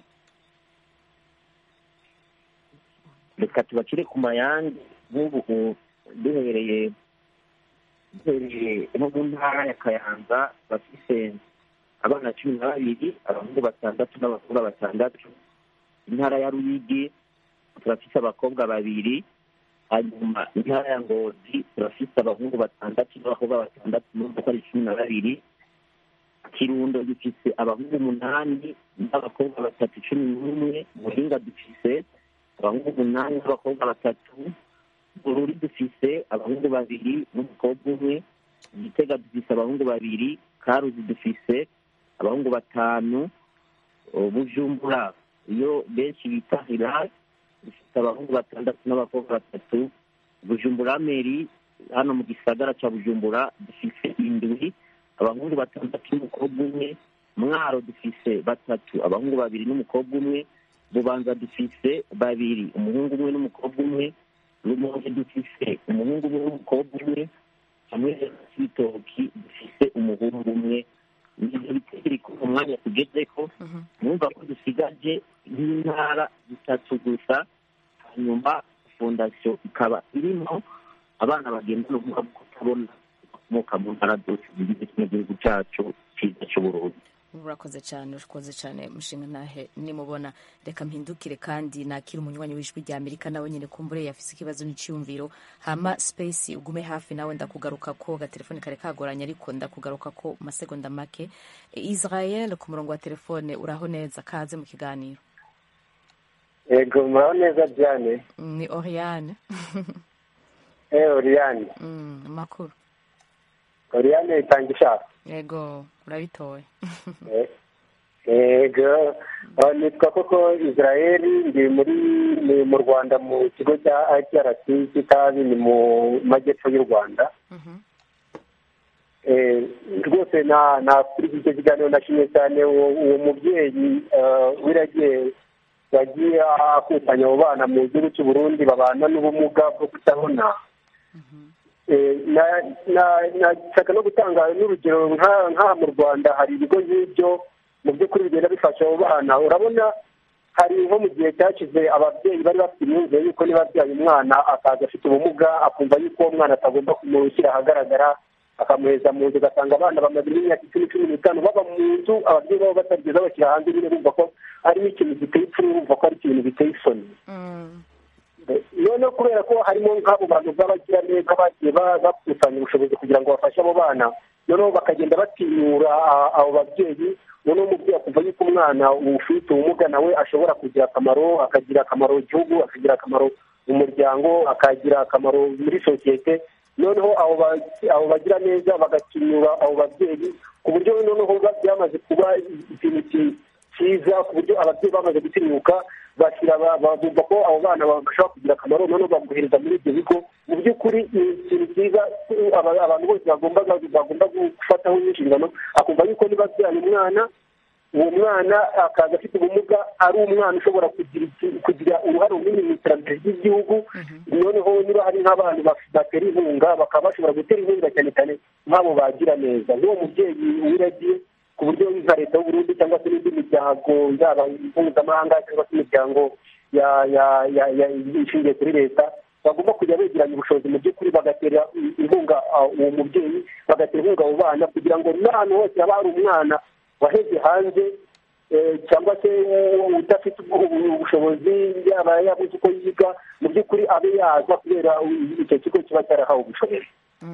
reka tubacire ku mayange nk'ubu u- duhereye duhereye nko mu ntara ya kayanza bafise abana cumi na babiri abahungu batandatu n'abakobwa batandatu intara ya ruyigi turafise abakobwa babiri hanyuma intara ya ngozi turafise abahungu batandatu n'abakobwa batandatu n'umva ko ari cumi na babiri kirundo dufise abahungu umunani n'abakobwa batatu cumi n'umwe muhinga dufise abahungu umunani n'abakobwa batatu bururi dufise abahungu babiri n'umukobwa umwe igitega dufise abahungu babiri karuzi dufise abahungu batanu uh, bujumbura iyo benshi bita hilal dufite abahungu batandatu n'abakobwa batatu bujumbura meri hano mu gisagara ca bujumbura dufise indwi abahungu batandatu n'umukobwa umwe mwaro dufise batatu abahungu babiri n'umukobwa umwe bubanza dufise babiri umuhungu umwe n'umukobwa umwe rumonge dufise umuhungu umwe n'umukobwa umwe hamwe n'ibitoki dufise umuhungu umwe nivyo bitego biri ku mwanya tugezeko numva ko dusigaje nk'intara zitatu gusa hanyuma fondasiyo ikaba irimo abana bagendana ubumuga bwo kutabona bakomoka mu ntara zose zigize kino gihugu cacu ciza c'uburundi urakoze cyane urakoze cyane mushinga ntahe nimubona reka mpindukire kandi nakira umunywanyi w'ijwi rya amerika nawe nyine kumbure yafise ikibazo n'icyumviro hama space ugume hafi nawe ndakugaruka ko gatelefone kare kagoranye ariko ndakugaruka ko mu masegonda make E, israel ku murongo wa telefone uraho neza kaze mu kiganiro yego muraho neza diane ni oriane eh oriyane Mm, amakuru oriyane itanga ishaka yego urabitoye Eh, yego Ah, nitwa koko israeli ndi muri ni mu rwanda mu kigo cya iprc kitabi ni mu majyepfo y'u rwanda Eh, rwose na na kuri icyo kiganiro nashimye cyane uwo uwo mubyeyi ah, wiragiye yagiye akusanya abo bana mu gihugu cy'u burundi babana n'ubumuga bwo kutabona Eh, na- na- nashaka no gutanga n'urugero nka- nk'aha mu rwanda hari ibigo nk'ibyo mu by'ukuri bigenda bifasha abo bana urabona hari nko mu gihe cyashize ababyeyi bari bafite imyumvire y'uko niba abyaye umwana akaza afite ubumuga akumva y'uko uwo mwana atagomba kumushyira ahagaragara akamuheza mu nzu ugasanga abana bamaze n'imyaka icumi cumi n'itanu baba mu nzu ababyeyi babo batarigeze bashyira hanze nyine bumva ko harimo ikintu giteye ipfunwe bumva ko ari ikintu giteye isoni noneho kubera ko harimo nk'abo bantu b'abagiraneza bagiye ba- bakusanya ubushobozi kugira ngo bafashe abo bana noneho bakagenda batinyura a- abo babyeyi noneho umubyeyi akumva yuko umwana ufite ubumuga nawe ashobora kugira akamaro akagira akamaro igihugu akagira akamaro umuryango akagira akamaro muri sosiyete noneho abo ba- abo bagira neza bagatinyura abo babyeyi ku buryo noneho ba- byamaze kuba ikintu ki- cyiza ku buryo ababyeyi bamaze gutinyuka bashyira ba- ba- bumva ko abo bana bashobora kugira akamaro noneho baguhereza muri ibyo bigo mu by'ukuri ni ikintu cyiza aba- abantu bose bagomba bagomba gufataho inshingano akumva yuko niba abyaye umwana uwo mwana akaza afite ubumuga ari umwana ushobora kugira iki- kugira uruhare runini mu iterambere ry'igihugu noneho niba hari nk'abantu baf- batera inkunga bakaba bashobora gutera inkunga cyane cyane nk'abo bagira neza nk'uwo mubyeyi wiragiye ku buryo nka leta y'uburundi cyangwa se n'indi miryango yaba mpuzamahanga cyangwa se imiryango ya- ya- ya- ya- ishingiye kuri leta bagomba kujya begeranya ubushobozi mu by'ukuri bagatera inkunga ah, uwo mubyeyi bagatera inkunga abo bana kugira ngo n'ahantu hose haba hari umwana waheze hanze eh, cyangwa se u- udafite ubwo- ubu- ubushobozi yaba yabuze uko yiga mu by'ukuri abe yaza kubera u- icyo kigo kiba cyarahawe ubushobozi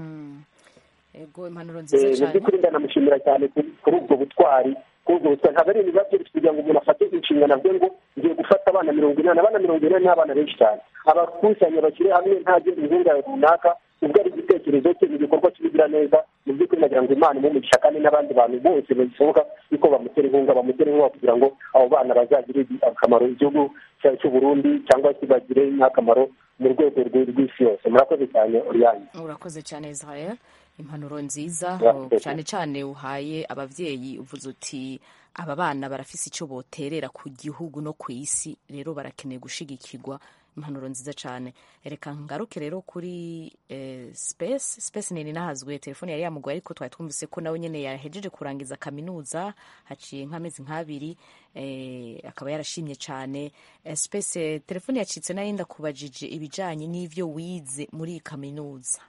yego impanuro Eh, nziza mu cyane by'ukuri ndanamushimira cyane kuri kuri ubwo butwari kuri ubwo butwari ntabwo ari ibintu biba byoroshye kugira ngo umuntu afate inshingano avuge ngo ngiye gufata abana mirongo inani abana mirongo inani ni abana benshi cyane abakusanya bashyire hamwe ntajye inkunga runaka ubwo ari igitekerezo cye ni igikorwa cy'ubugira neza mu by'ukuri nagira ngo imana imuhe kandi n'abandi bantu bose bishoboka yuko bamutera inkunga bamutera inkunga kugira ngo abo bana bazagire akamaro igihugu cyacu cy'u Burundi cyangwa se bagire n'akamaro mu rwego rw- rw'isi yose murakoze cyane Oriane urakoze cyane israel impanuro nziza Urakoze. oh, cyane cyane uhaye ababyeyi uvuze uti aba bana barafise icyo boterera ku gihugu no ku isi rero barakeneye gushigikirwa impanuro nziza cyane reka ngaruke rero kuri eh, space space nini nahazwe telefone yari yamugoye ariko twari twumvise ko nawe nyene yahejeje kurangiza kaminuza haciye nk'amezi nk'abiri eh, akaba yarashimye cyane eh, space eh, telefone yacitse nayo ndakubajije ibijanye n'ivyo wize muri iyi kaminuza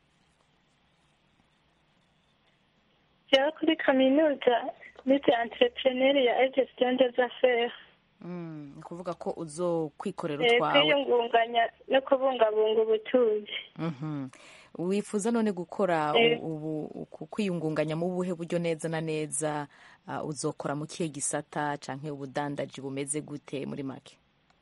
jewe kuri kaminuza nize entrepreneur ya gestion des affaires mm, ni ukuvuga ko uzokwikorera Eh, utwawe kwiyungunganya no kubungabunga ubutunzi Mhm. wifuza none gukora Eh. u- ubu ku- kwiyungunganya mu buhe buryo neza na neza uh, uzokora mu kihe gisata canke ubudandaji bumeze gute muri make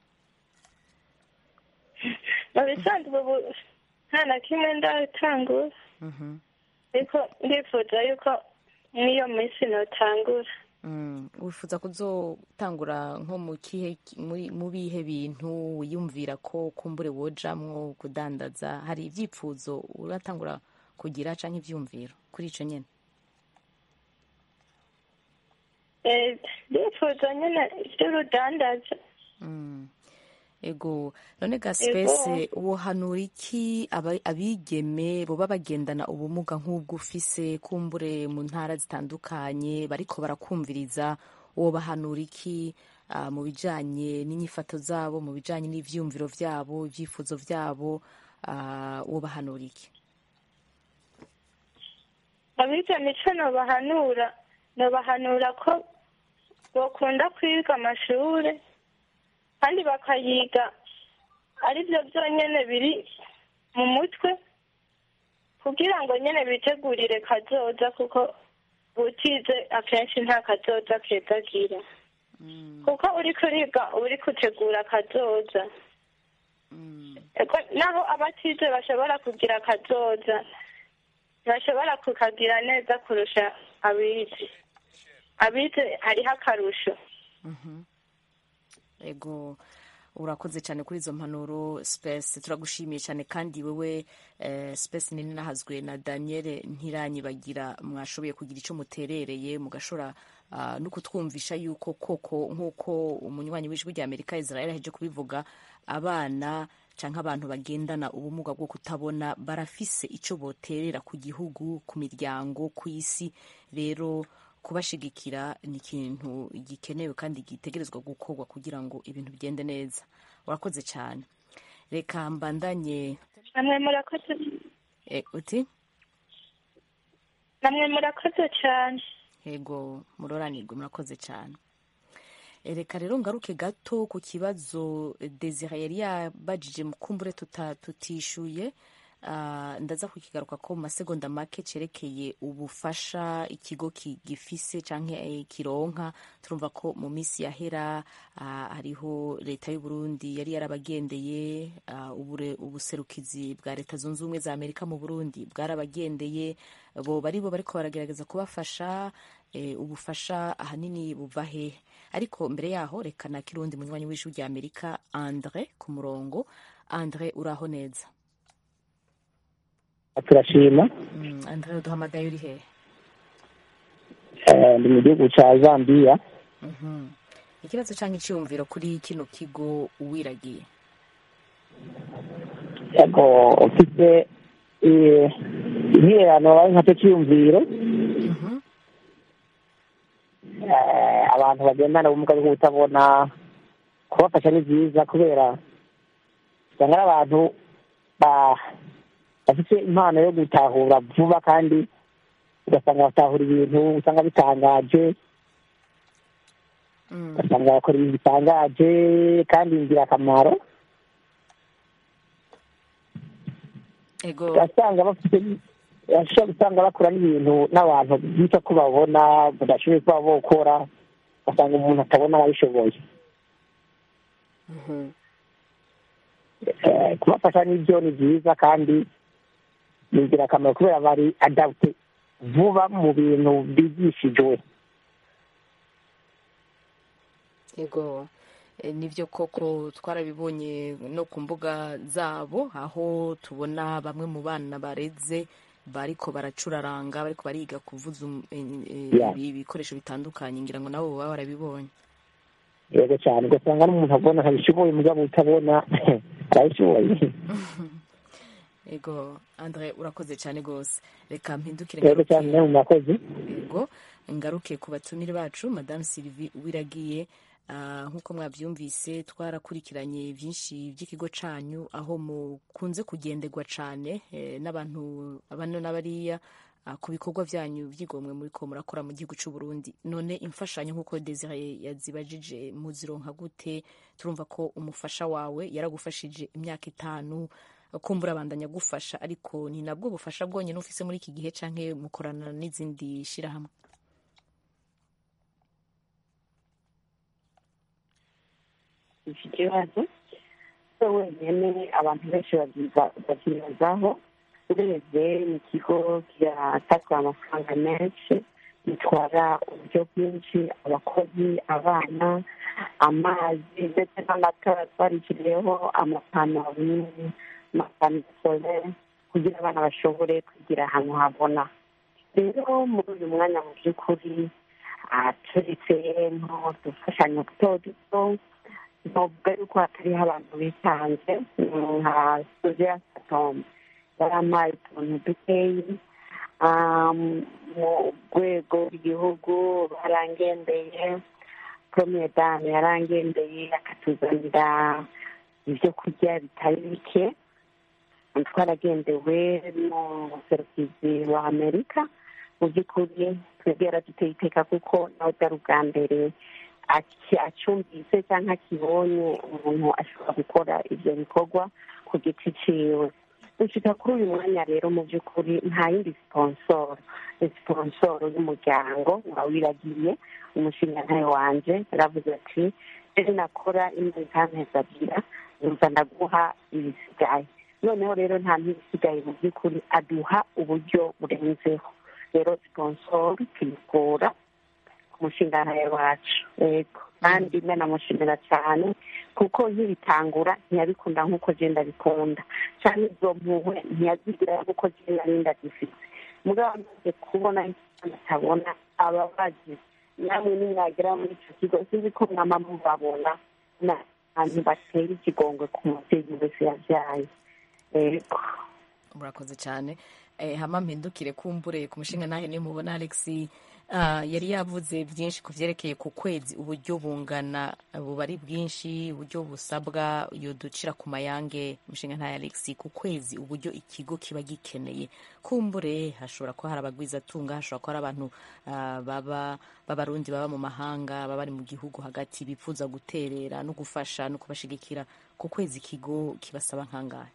mu bisanzwe ubu nta na kimwe ndatangura Mhm. ariko ndifuza yuko n'iyo minsi notangura Mm, wifuza kuzotangura nko mu kihe muri- mu bihe bintu wiyumvira ko kumbure wojamwo kudandaza hari ivyifuzo uratangura kugira canke ivyumviro kuri ico nyene Eh, ndifuza nyine iby'urudandaza Mm. ego none ga spese wohanura iki aba- abigeme boba bagendana ubumuga nk'ubwo ufise kumbure mu ntara zitandukanye bariko barakumviriza wobahanura iki ah, mu bijanye n'inyifato zabo mu bijanye n'ivyumviro vyabo ivyifuzo vyabo ah, wobahanura iki abigana ico nobahanura nobahanura ko bokunda kwiga amashure kandi bakayiga ari byo byonyene biri mu mutwe kugira ngo nyene bitegurire kazoza kuko utize akenshi nta kazoza kezagira kuko uriko uriga uba uriko utegura kazoza Ego, naho abatize bashobora kugira kazoza bashobora kukagira neza kurusha abize abize hariho akarusho Mhm. ego urakoze cyane kuri izo mpanuro space turagushimiye cyane kandi wewe eh, space nini nahazwe na daniel ntiranyibagira mwashoboye kugira icyo muterereye mugashobora ah, no kutwumvisha yuko koko nk'uko umunywanyi w'ijwi rya amerika israel aheje kubivuga abana canke abantu bagendana ubumuga bwo kutabona barafise ico boterera ku gihugu ku miryango ku isi rero kubashigikira ni ikintu gikenewe kandi gitegerezwa gukorwa kugira ngo ibintu bigende neza urakoze cyane reka mbandanye namwe murakoze e, uti namwe murakoze cyane yego muroranirwe murakoze cyane E, reka rero ngaruke gato ku kibazo desire yari yabajije mukumbure tuta- tutishuye Ah, ndaza kukigaruka ko mu masegonda make cerekeye ubufasha ikigo ki- gifise canke eh, kironka turumva ko mu minsi yahera ah, hariho leta y'u Burundi yari yarabagendeye ah, ubure- ubuserukizi bwa leta zunze ubumwe za Amerika mu Burundi bwarabagendeye bo bari bo bariko baragerageza kubafasha eh, ubufasha ahanini buva hehe ariko mbere yaho reka na kirundi munywanyi w'ijwi rya Amerika Andre ku murongo Andre uraho neza turashima Mm, Andre duhamagaye uri hehe Eh, ndi mu gihugu cya zambia Mhm. ikibazo cyangwa icyiyumviro kuri kino kigo uwiragiye yego ufite eh, intererano ari nka cyo cyiyumviro Eh, abantu bagendana ubumuga bwo kutabona kubafasha ni byiza kubera usanga ari abantu ba- bafite impano yo gutahura vuba kandi ugasanga batahura ibintu usanga bitangaje ugasanga bakora ibintu bitangaje kandi ingirakamaro ego ugasanga bafite urashobora gusanga bakora n'ibintu n'abantu bita ko babona badashoboye kuba bokora ugasanga umuntu atabona ababishoboye Eh, kubafasha n'ibyo ni byiza kandi ni ingirakamaro kubera bari adapte vuba mu bintu bigishijwe ego Eh, nibyo koko twarabibonye no ku mbuga zabo aho tubona bamwe mu bana bareze bariko baracuraranga bariko bariga kuvuza um- eh, eh, Yeah. ibikoresho bitandukanye ngira ngo nabo baba barabibonye yego cyane ugasanga n'umuntu abona ntabishoboye mugabo utabona arabishoboye ego andre urakoze cyane rwose reka mpindukire rero cyane mu makozi ego ngaruke ku batumire bacu madamu sylvie uwiragiye Ah, nk'uko mwabyumvise twarakurikiranye byinshi by'ikigo canyu aho mukunze kugenderwa cyane eh, n'abantu bano n'abariya ah, ku bikorwa byanyu byigomwe muri ko murakora mu gihugu cy'u Burundi none imfashanyo nk'uko Desire yazibajije muzironka gute turumva ko umufasha wawe yaragufashije imyaka itanu kumbura abandanya gufasha ariko ni nabwo bufasha bwonyine ufise muri iki gihe canke mukorana n'izindi shirahamwe iki kibazo so wenyine abantu benshi babyiza- babyibazaho urebye ni ikigo kiratanga amafaranga menshi gitwara uburyo bwinshi abakozi abana amazi ndetse n'amatara twarishyiriyeho amapantaro amapantaro solere kugira abana bashobore kwigira ahantu habona rero muri uyu mwanya mu by'ukuri ah, turetse nto dufashanyo duto duto novuga yuko hatariho abantu bitanze mm, nka suzia satom yarampaye utuntu dukeyi Um, mu rwego rw'igihugu barangendeye premier dame yarangendeye akatuzanira ibyo kurya bitari bike twaragendewe n'umuserukizi wa amerika mu by'ukuri twebwe yaraduteye iteka kuko nawe byari ubwa mbere aki- acyumvise cyangwa akibonye umuntu ashobora gukora ibyo bikorwa ku giti ciwe gushika kuri uyu mwanya rero mu by'ukuri nta yindi siponsoro ni siponsoro y'umuryango wawiragiye umushingantahe wanje yaravuze ati rero nakora imwe ikantezagira yumva ndaguha ibisigaye noneho rero nta n'ibisigaye mu by'ukuri aduha uburyo burenzeho rero siponsoro tuyikura ku mushingantahe wacu yego kandi nanamushimira cyane kuko nkibitangura ntiyabikunda nk'uko genda bikunda cyane izo mpuhwe ntiyazigira nk'uko genda ninda zifite mugabo amaze kubona ikibazo atabona ababazi namwe nimwagera muri icyo kigo sinzi ko mwama mubabona n'abantu batera ikigongwe ku mubyeyi wese yabyaye yego murakoze cyane eh, hama mpindukire kumbure ku mushinga nahe niyo mubona alex ah, yari yavuze byinshi ku vyerekeye ku kwezi uburyo bungana buba ari bwinshi uburyo busabwa iyo ducira ku mayange umushinga ntahe alex ku kwezi uburyo ikigo kiba gikeneye kumbure hashobora kuba hari abagwizatunga hashobora kuba hari abantu ah, baba b'abarundi baba mu mahanga baba bari mu gihugu hagati bifuza guterera no gufasha no kubashigikira ku kwezi ikigo kibasaba nkangahe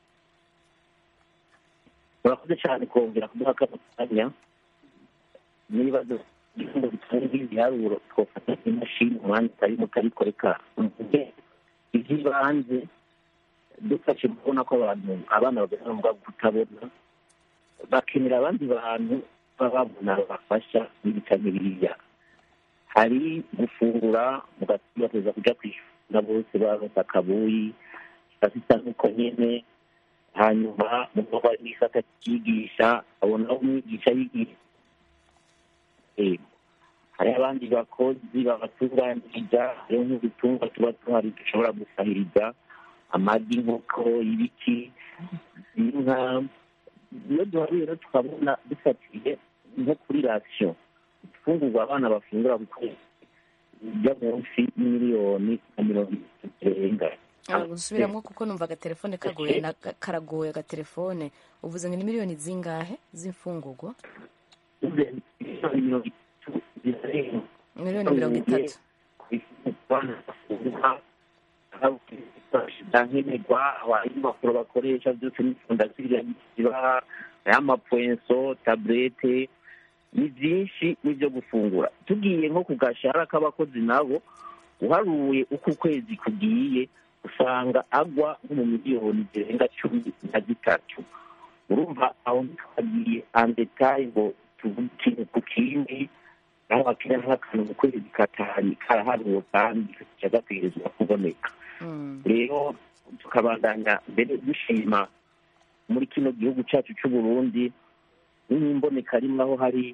murakoze cyane kongera kuduha kano kanya n'ibibazo by'ibihembo bitanga ibiharuro twafata imashini umwanya utari muto ariko reka mvuge iby'ibanze dufashe kubona ko abantu abana bagana mu bwabo kutabona bakenera abandi bantu baba babona babafasha n'ibitanye biriya hari gufungura mugateza kuja kwishura bose baronse akabuyi bafite nk'uko nyene hanyuma mu kuba n'isata cyigisha abona aho umwigisha yigisha Eh, hari abandi bakozi babatunganiriza hariho nk'udutungwa tuba tuhari dushobora gusahiriza amagi inkoko ibiki inka iyo duharuye rero tukabona dufatiye nko kuri rasiyo ifungurwa abana bafungura ku kwezi bijya munsi y'imiliyoni na mirongo itatu zirenga gusubiramo kuko numva agatelefone kagoye na karagoye agatelefone uvuze ngo ni miliyoni zingahe z'imfungurwa mirongo itatu zirarenga miliyoni mirongo itatu nkenerwa impapuro bakoresha byose n'ifunda zibaha ay'amapwenso taburete ni byinshi n'ibyo gufungura tugiye nko ku gashahara k'abakozi nabo uharuye uko ukwezi kugiye usanga agwa nko mu miliyoni zirenga cumi na zitatu urumva aho ntitwagiye andetaye ngo tuvuge ikintu ku kindi aho bakira nk'akantu mu kwezi katari karaharuwe kandi kaca gakwirizwa kuboneka rero tukabandanya mbere dushima muri kino gihugu cyacu cy'u Burundi n'imboneka rimwe aho hari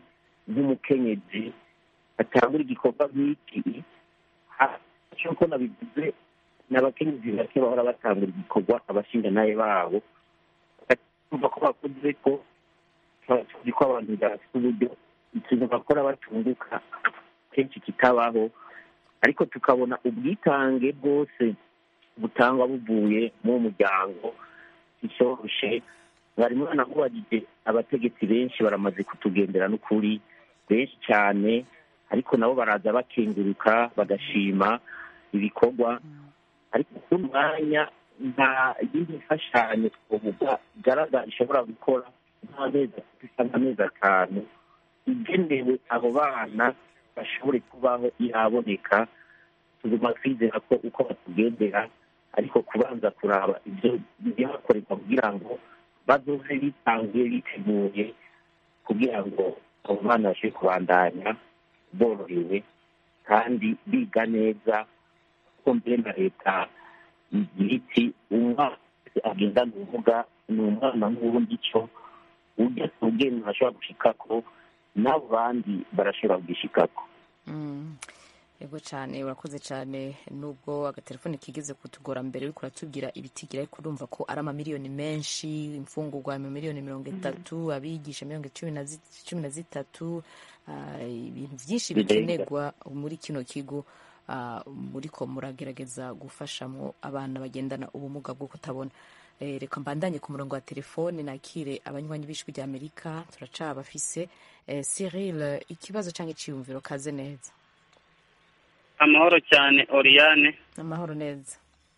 nk'umukenyezi atangura igikorwa nk'iki nk'uko nabivuze ni abakenyezi bake bahora batangura igikorwa abashingantahe babo bakumva ko bakoze ko tuzi ko abantu bafite uburyo ikintu bakora batunguka kenshi kitabaho ariko tukabona ubwitange bwose butangwa buvuye mu muryango bishyoroshye mwari mwana mubagije abategetsi benshi baramaze kutugendera n'ukuri benshi cyane ariko nabo baraza bakenguruka bagashima ibikorwa ariko ku mwanya nta yindi mfashanyo twavuga igaragara ishobora gukora nk'amezi atatu cyangwa amezi atanu igenewe abo bana bashobore kubaho iraboneka tuguma twizera ko uko batugendera ariko kubanza kuraba ibyo bihakorerwa kugira ngo bazoze bitanguye biteguye kugira ngo abo bana bashobore kubandanya borohewe kandi biga neza kuko mbere na leta igira iti umwana agendana ubumuga ni umwana nk'ubundi cyo ujya ku bwenge ashobora gushikako n'abo bandi barashobora kugishikako yego cyane urakoze cyane nubwo agatelefone kigeze kutugora mbere uriko uratubwira ibitigira ariko urumva ko ari amamiliyoni menshi imfungurwa miliyoni mirongo itatu abigisha mirongo cumi na zitatu ibintu byinshi bikenerwa muri kino kigo muriko muragerageza gufashamo abana bagendana ubumuga bwo kutabona reka mbandanye ku murongo wa telefone nakire abanywanyi b'ijwi rya amerika turacabafise cyril ikibazo cyangwa icyiyumviro kaze neza amahoro cyane oriyane amahoro neza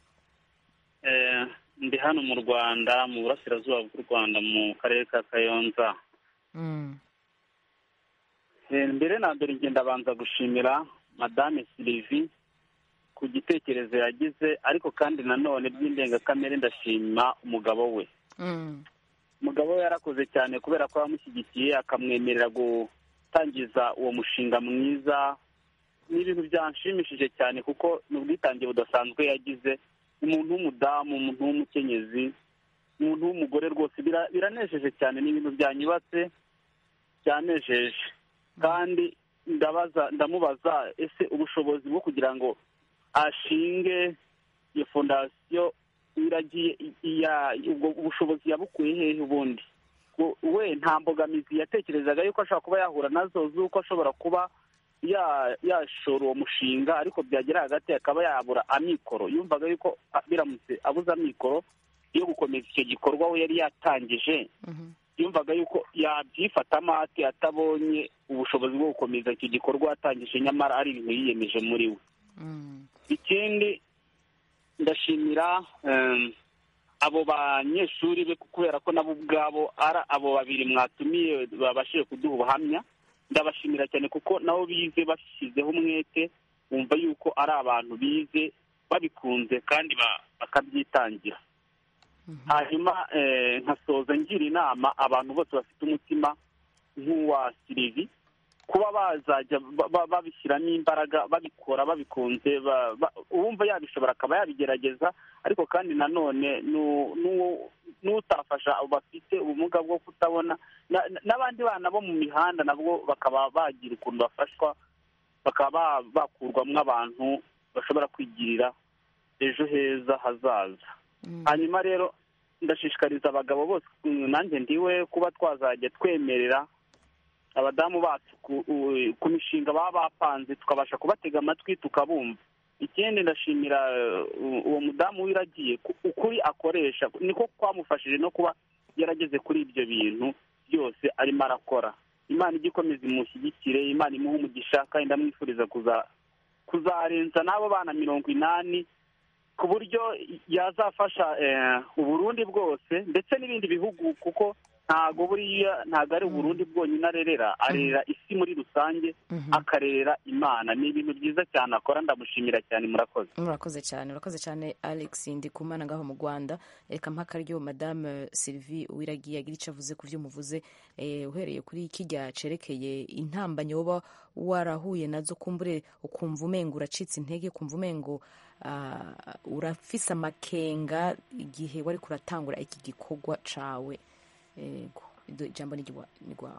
ndi hano mu rwanda mu burasirazuba bw'u rwanda mu karere ka kayonza mbere na mbere ngenda abanza gushimira madame silivi ku gitekerezo yagize ariko kandi nanone by'indengakamere ndashima umugabo we umugabo we yarakoze cyane kubera ko yamushyigikiye akamwemerera gutangiza uwo mushinga mwiza ni ibintu byanshimishije cyane kuko ni ubwitange budasanzwe yagize umuntu w'umudamu umuntu w'umukenyezi umuntu w'umugore rwose biranejeje cyane ni ibintu byanyubatse byanejeje kandi ndabaza ndamubaza ese ubushobozi bwo kugira ngo ashinge iyo fondasiyo iragiye ubwo ubushobozi yabukuye hehe ubundi we nta mbogamizi yatekerezaga yuko ashobora kuba yahura nazo z'uko ashobora kuba yashora uwo mushinga ariko byagera hagati akaba yabura amikoro yumvaga yuko biramutse abuze amikoro yo gukomeza icyo gikorwa we yari yatangije yumvaga yuko yabyifatamo ati atabonye ubushobozi bwo gukomeza icyo gikorwa yatangije nyamara ari ibintu yiyemeje muri we ikindi ndashimira abo banyeshuri be kubera ko nabo ubwabo ari abo babiri mwatumiye babashije kuduha ubuhamya ndabashimira cyane kuko nabo bize bashyizeho umwete bumva yuko ari abantu bize babikunze kandi bakabyitangira hanyuma nkasoza ngira inama abantu bose bafite umutima nk'uwa sirivi kuba bazajya babishyiramo imbaraga babikora babikunze uwumva yabishobora akaba yabigerageza ariko kandi nanone n'utafasha bafite ubumuga bwo kutabona n'abandi bana bo mu mihanda nabwo bakaba bagira ukuntu bafashwa bakaba bakurwamo abantu bashobora kwigirira ejo heza hazaza hanyuma rero ndashishikariza abagabo bose nanjye ndiwe kuba twazajya twemerera abadamu bacu ku mishinga baba bapanze tukabasha kubatega amatwi tukabumva ikindi ndashimira uwo mudamu wiragiye ukuri akoresha niko kwamufashije no kuba yarageze kuri ibyo bintu byose arimo arakora imana ijya ikomeza imushyigikire imana imuha umugisha kandi ndamwifuriza kuzarenza n'abo bana mirongo inani ku buryo yazafasha uburundi bwose ndetse n'ibindi bihugu kuko ntago buriya ntago ari uburundi bwonyine arerera arerera isi muri rusange akarerera imana ni ibintu byiza cyane akora ndamushimira cyane murakoze murakoze cyane urakoze cyane alex ndikumana ngaho mu rwanda reka mpaka ryo madame sylvie uwiragiye agira icyo avuze ku byo muvuze uhereye kuri kijya cerekeye intambanyi woba warahuye nazo kumbure ukumva umengo uracitse intege ukumva umengo urafise amakenga igihe wari kuratangura iki gikorwa cawe ijambo ni rwawe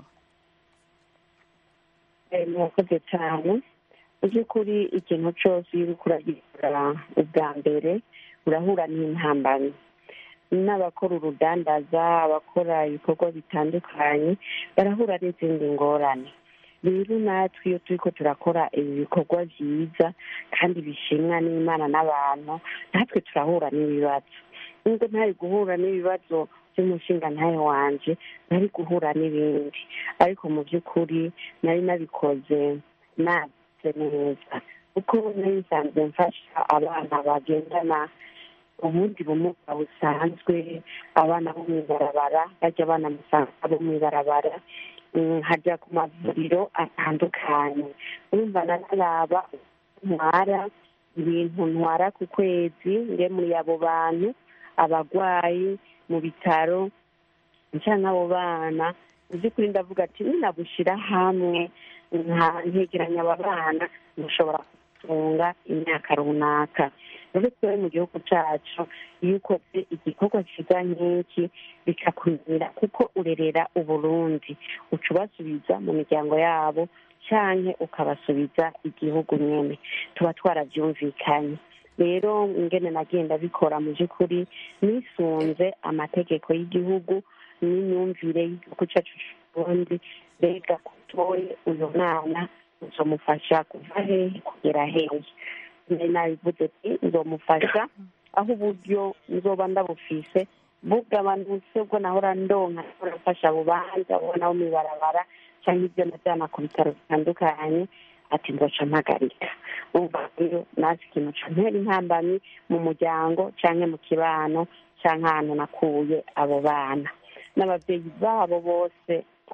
murakoze cyane mu by'ukuri ikintu cyose iyo uri kuragira navuga ubwa mbere urahura n'intambamyi n'abakora urudandaza abakora ibikorwa bitandukanye barahura n'izindi ngorane rero natwe iyo turi ko turakora ibi bikorwa byiza kandi bishimwa n'imana n'abantu natwe turahura n'ibibazo nubwo ntari guhura n'ibibazo by'umushinga ntayo wanje nari guhura n'ibindi ariko mu by'ukuri nari nabikoze nabize neza kuko nari nsanzwe mfasha abana bagendana ubundi bumuga busanzwe abana bo mu ibarabara bajya abana musanga bo mu ibarabara hajya ku mavuriro atandukanye urumva nanaraba ntwara ibintu ntwara ku kwezi nge muri abo bantu abarwayi mu bitaro cyangwa abo bana mu by'ukuri ndavuga ati ninabushyira hamwe nkegeranya aba bana ntushobora gutunga imyaka runaka rero twebwe mu gihugu cyacu iyo ukoze igikorwa cyiza nk'iki bikakumira kuko urerera uburundi uca ubasubiza mu miryango yabo cyangwa ukabasubiza igihugu nyine tuba twarabyumvikanye rero ingene nagenda bikora mu by'ukuri nisunze amategeko y'igihugu n'imyumvire y'igihugu cyacu cy'uburundi mbega kutoye uyu mwana uzamufasha kuva hehe kugera hehe nabivuze ati nzomufasha aho uburyo nzoba ndabufise bugabanutse bwo nahora ndonka nahora mfasha abo bandi abo nabo mu ibarabara cyangwa ibyo najyana ku bitaro bitandukanye ati nzoca mpagarika umva rero nazi ikintu cantera intambamyi mu muryango cyangwa mu kibano cyangwa ahantu nakuye abo bana n'ababyeyi babo bose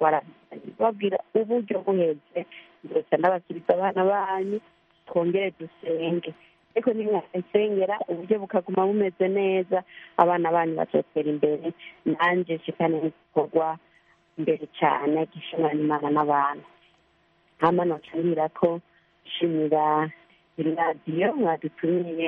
babwira uburyo buheze ndetse n'abasubiza abana banyu twongere dusenge ariko nimwasengera uburyo bukaguma bumeze neza abana banyu bazotera imbere nanjye nshikane n'igikorwa imbere cyane gishimwa n'imana n'abantu hama nocanira ko nshimira iradiyo mwadutumiye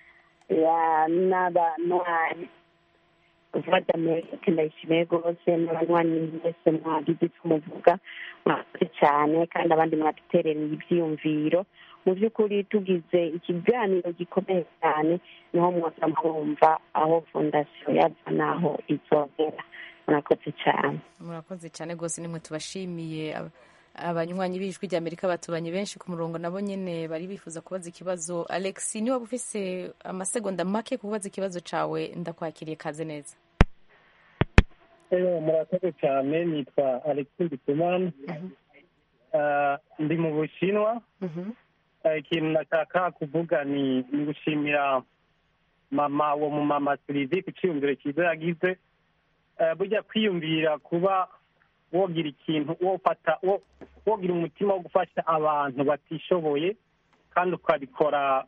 n'abanywanyi vuba d'amerika ndayishimiye rwose n'abanywanyi mwese mwagize icyo muvuga mwakoze cyane kandi abandi mwaduterereye ibyiyumviro mu by'ukuri tugize ikiganiro gikomeye cyane niho mwoza mwumva aho fondasiyo yava n'aho izogera murakoze cyane murakoze cyane rwose nimwe tubashimiye abanywanyi b'ijwi rya amerika batubanye benshi ku murongo nabo nyine bari bifuza kubaza ikibazo alex niba ufise amasegonda make kubaza ikibazo cyawe ndakwakiriye kaze neza murakoze cyane nitwa alex ndikumana ndi mu bushinwa ikintu nashaka kuvuga ni gushimira mama uwo mumama sirivi ku cyiyumviro cyiza yagize burya kwiyumvira kuba wogira ikintu wofata wogira umutima wo gufasha abantu batishoboye kandi ukabikora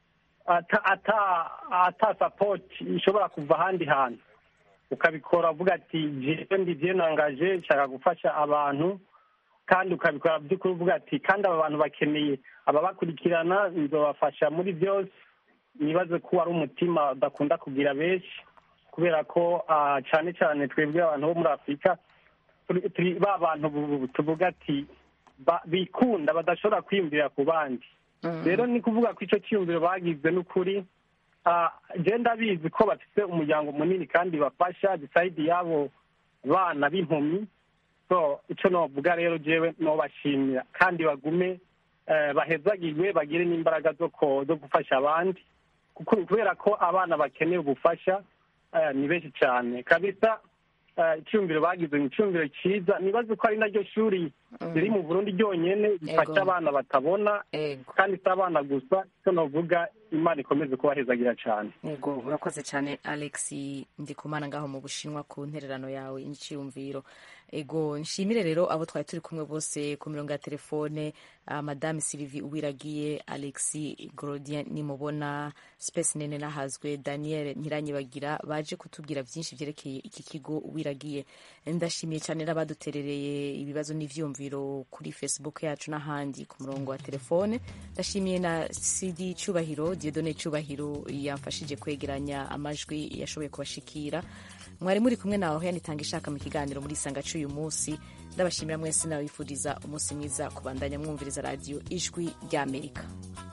ata sapoti ishobora kuva ahandi hantu ukabikora uvuga ati jewe ndi byenangaje nshaka gufasha abantu kandi ukabikora by'ukuri uvuga ati kandi aba bantu bakeneye ababakurikirana nzobafasha muri byose nibaze ko ari umutima udakunda kugira benshi kubera ko cyane cyane twebwe abantu bo muri afurika turi ba bantu tuvuga ati bikunda badashobora kwiyumvira ku bandi rero ni kuvuga ko icyo cyiyumviro bagize n'ukuri genda bizi ko bafite umuryango munini kandi bafasha disayidi y'abo bana b'impumyi so icyo navuga rero jewe nobashimira kandi bagume bahezagirwe bagire n'imbaraga zo gufasha abandi kubera ko abana bakeneye ubufasha ni benshi cyane kabisa icyumviro bagize ni icyumviro cyiza nibaze ko ari naryo shuri riri mu burundi ryonyine rifasha abana batabona kandi si abana gusa icyo navuga imana ikomeze kubahezagira cyane yego urakoze cyane alex ndikumana ngaho mu bushinwa ku ntererano yawe y'icyiyumviro ego nshimire rero abo twari turi kumwe bose ku mirongo ya telefone uh, madame sylvie uwiragiye alex grodien nimubona space nene nahazwe daniel ntiranyibagira baje kutubwira byinshi byerekeye iki kigo uwiragiye ndashimiye cyane n'abaduterereye ibibazo n'ivyumviro kuri facebook yacu n'ahandi ku murongo wa telefone ndashimiye na cd cyubahiro diedone cyubahiro yamfashije kwegeranya amajwi yashoboye kubashikira mwari muri kumwe nawe yanitanga ishaka mu kiganiro muri isanga cy'uyu munsi ndabashimira mwese nabifuriza umunsi mwiza kubandanya mwumviriza radiyo ijwi ry'amerika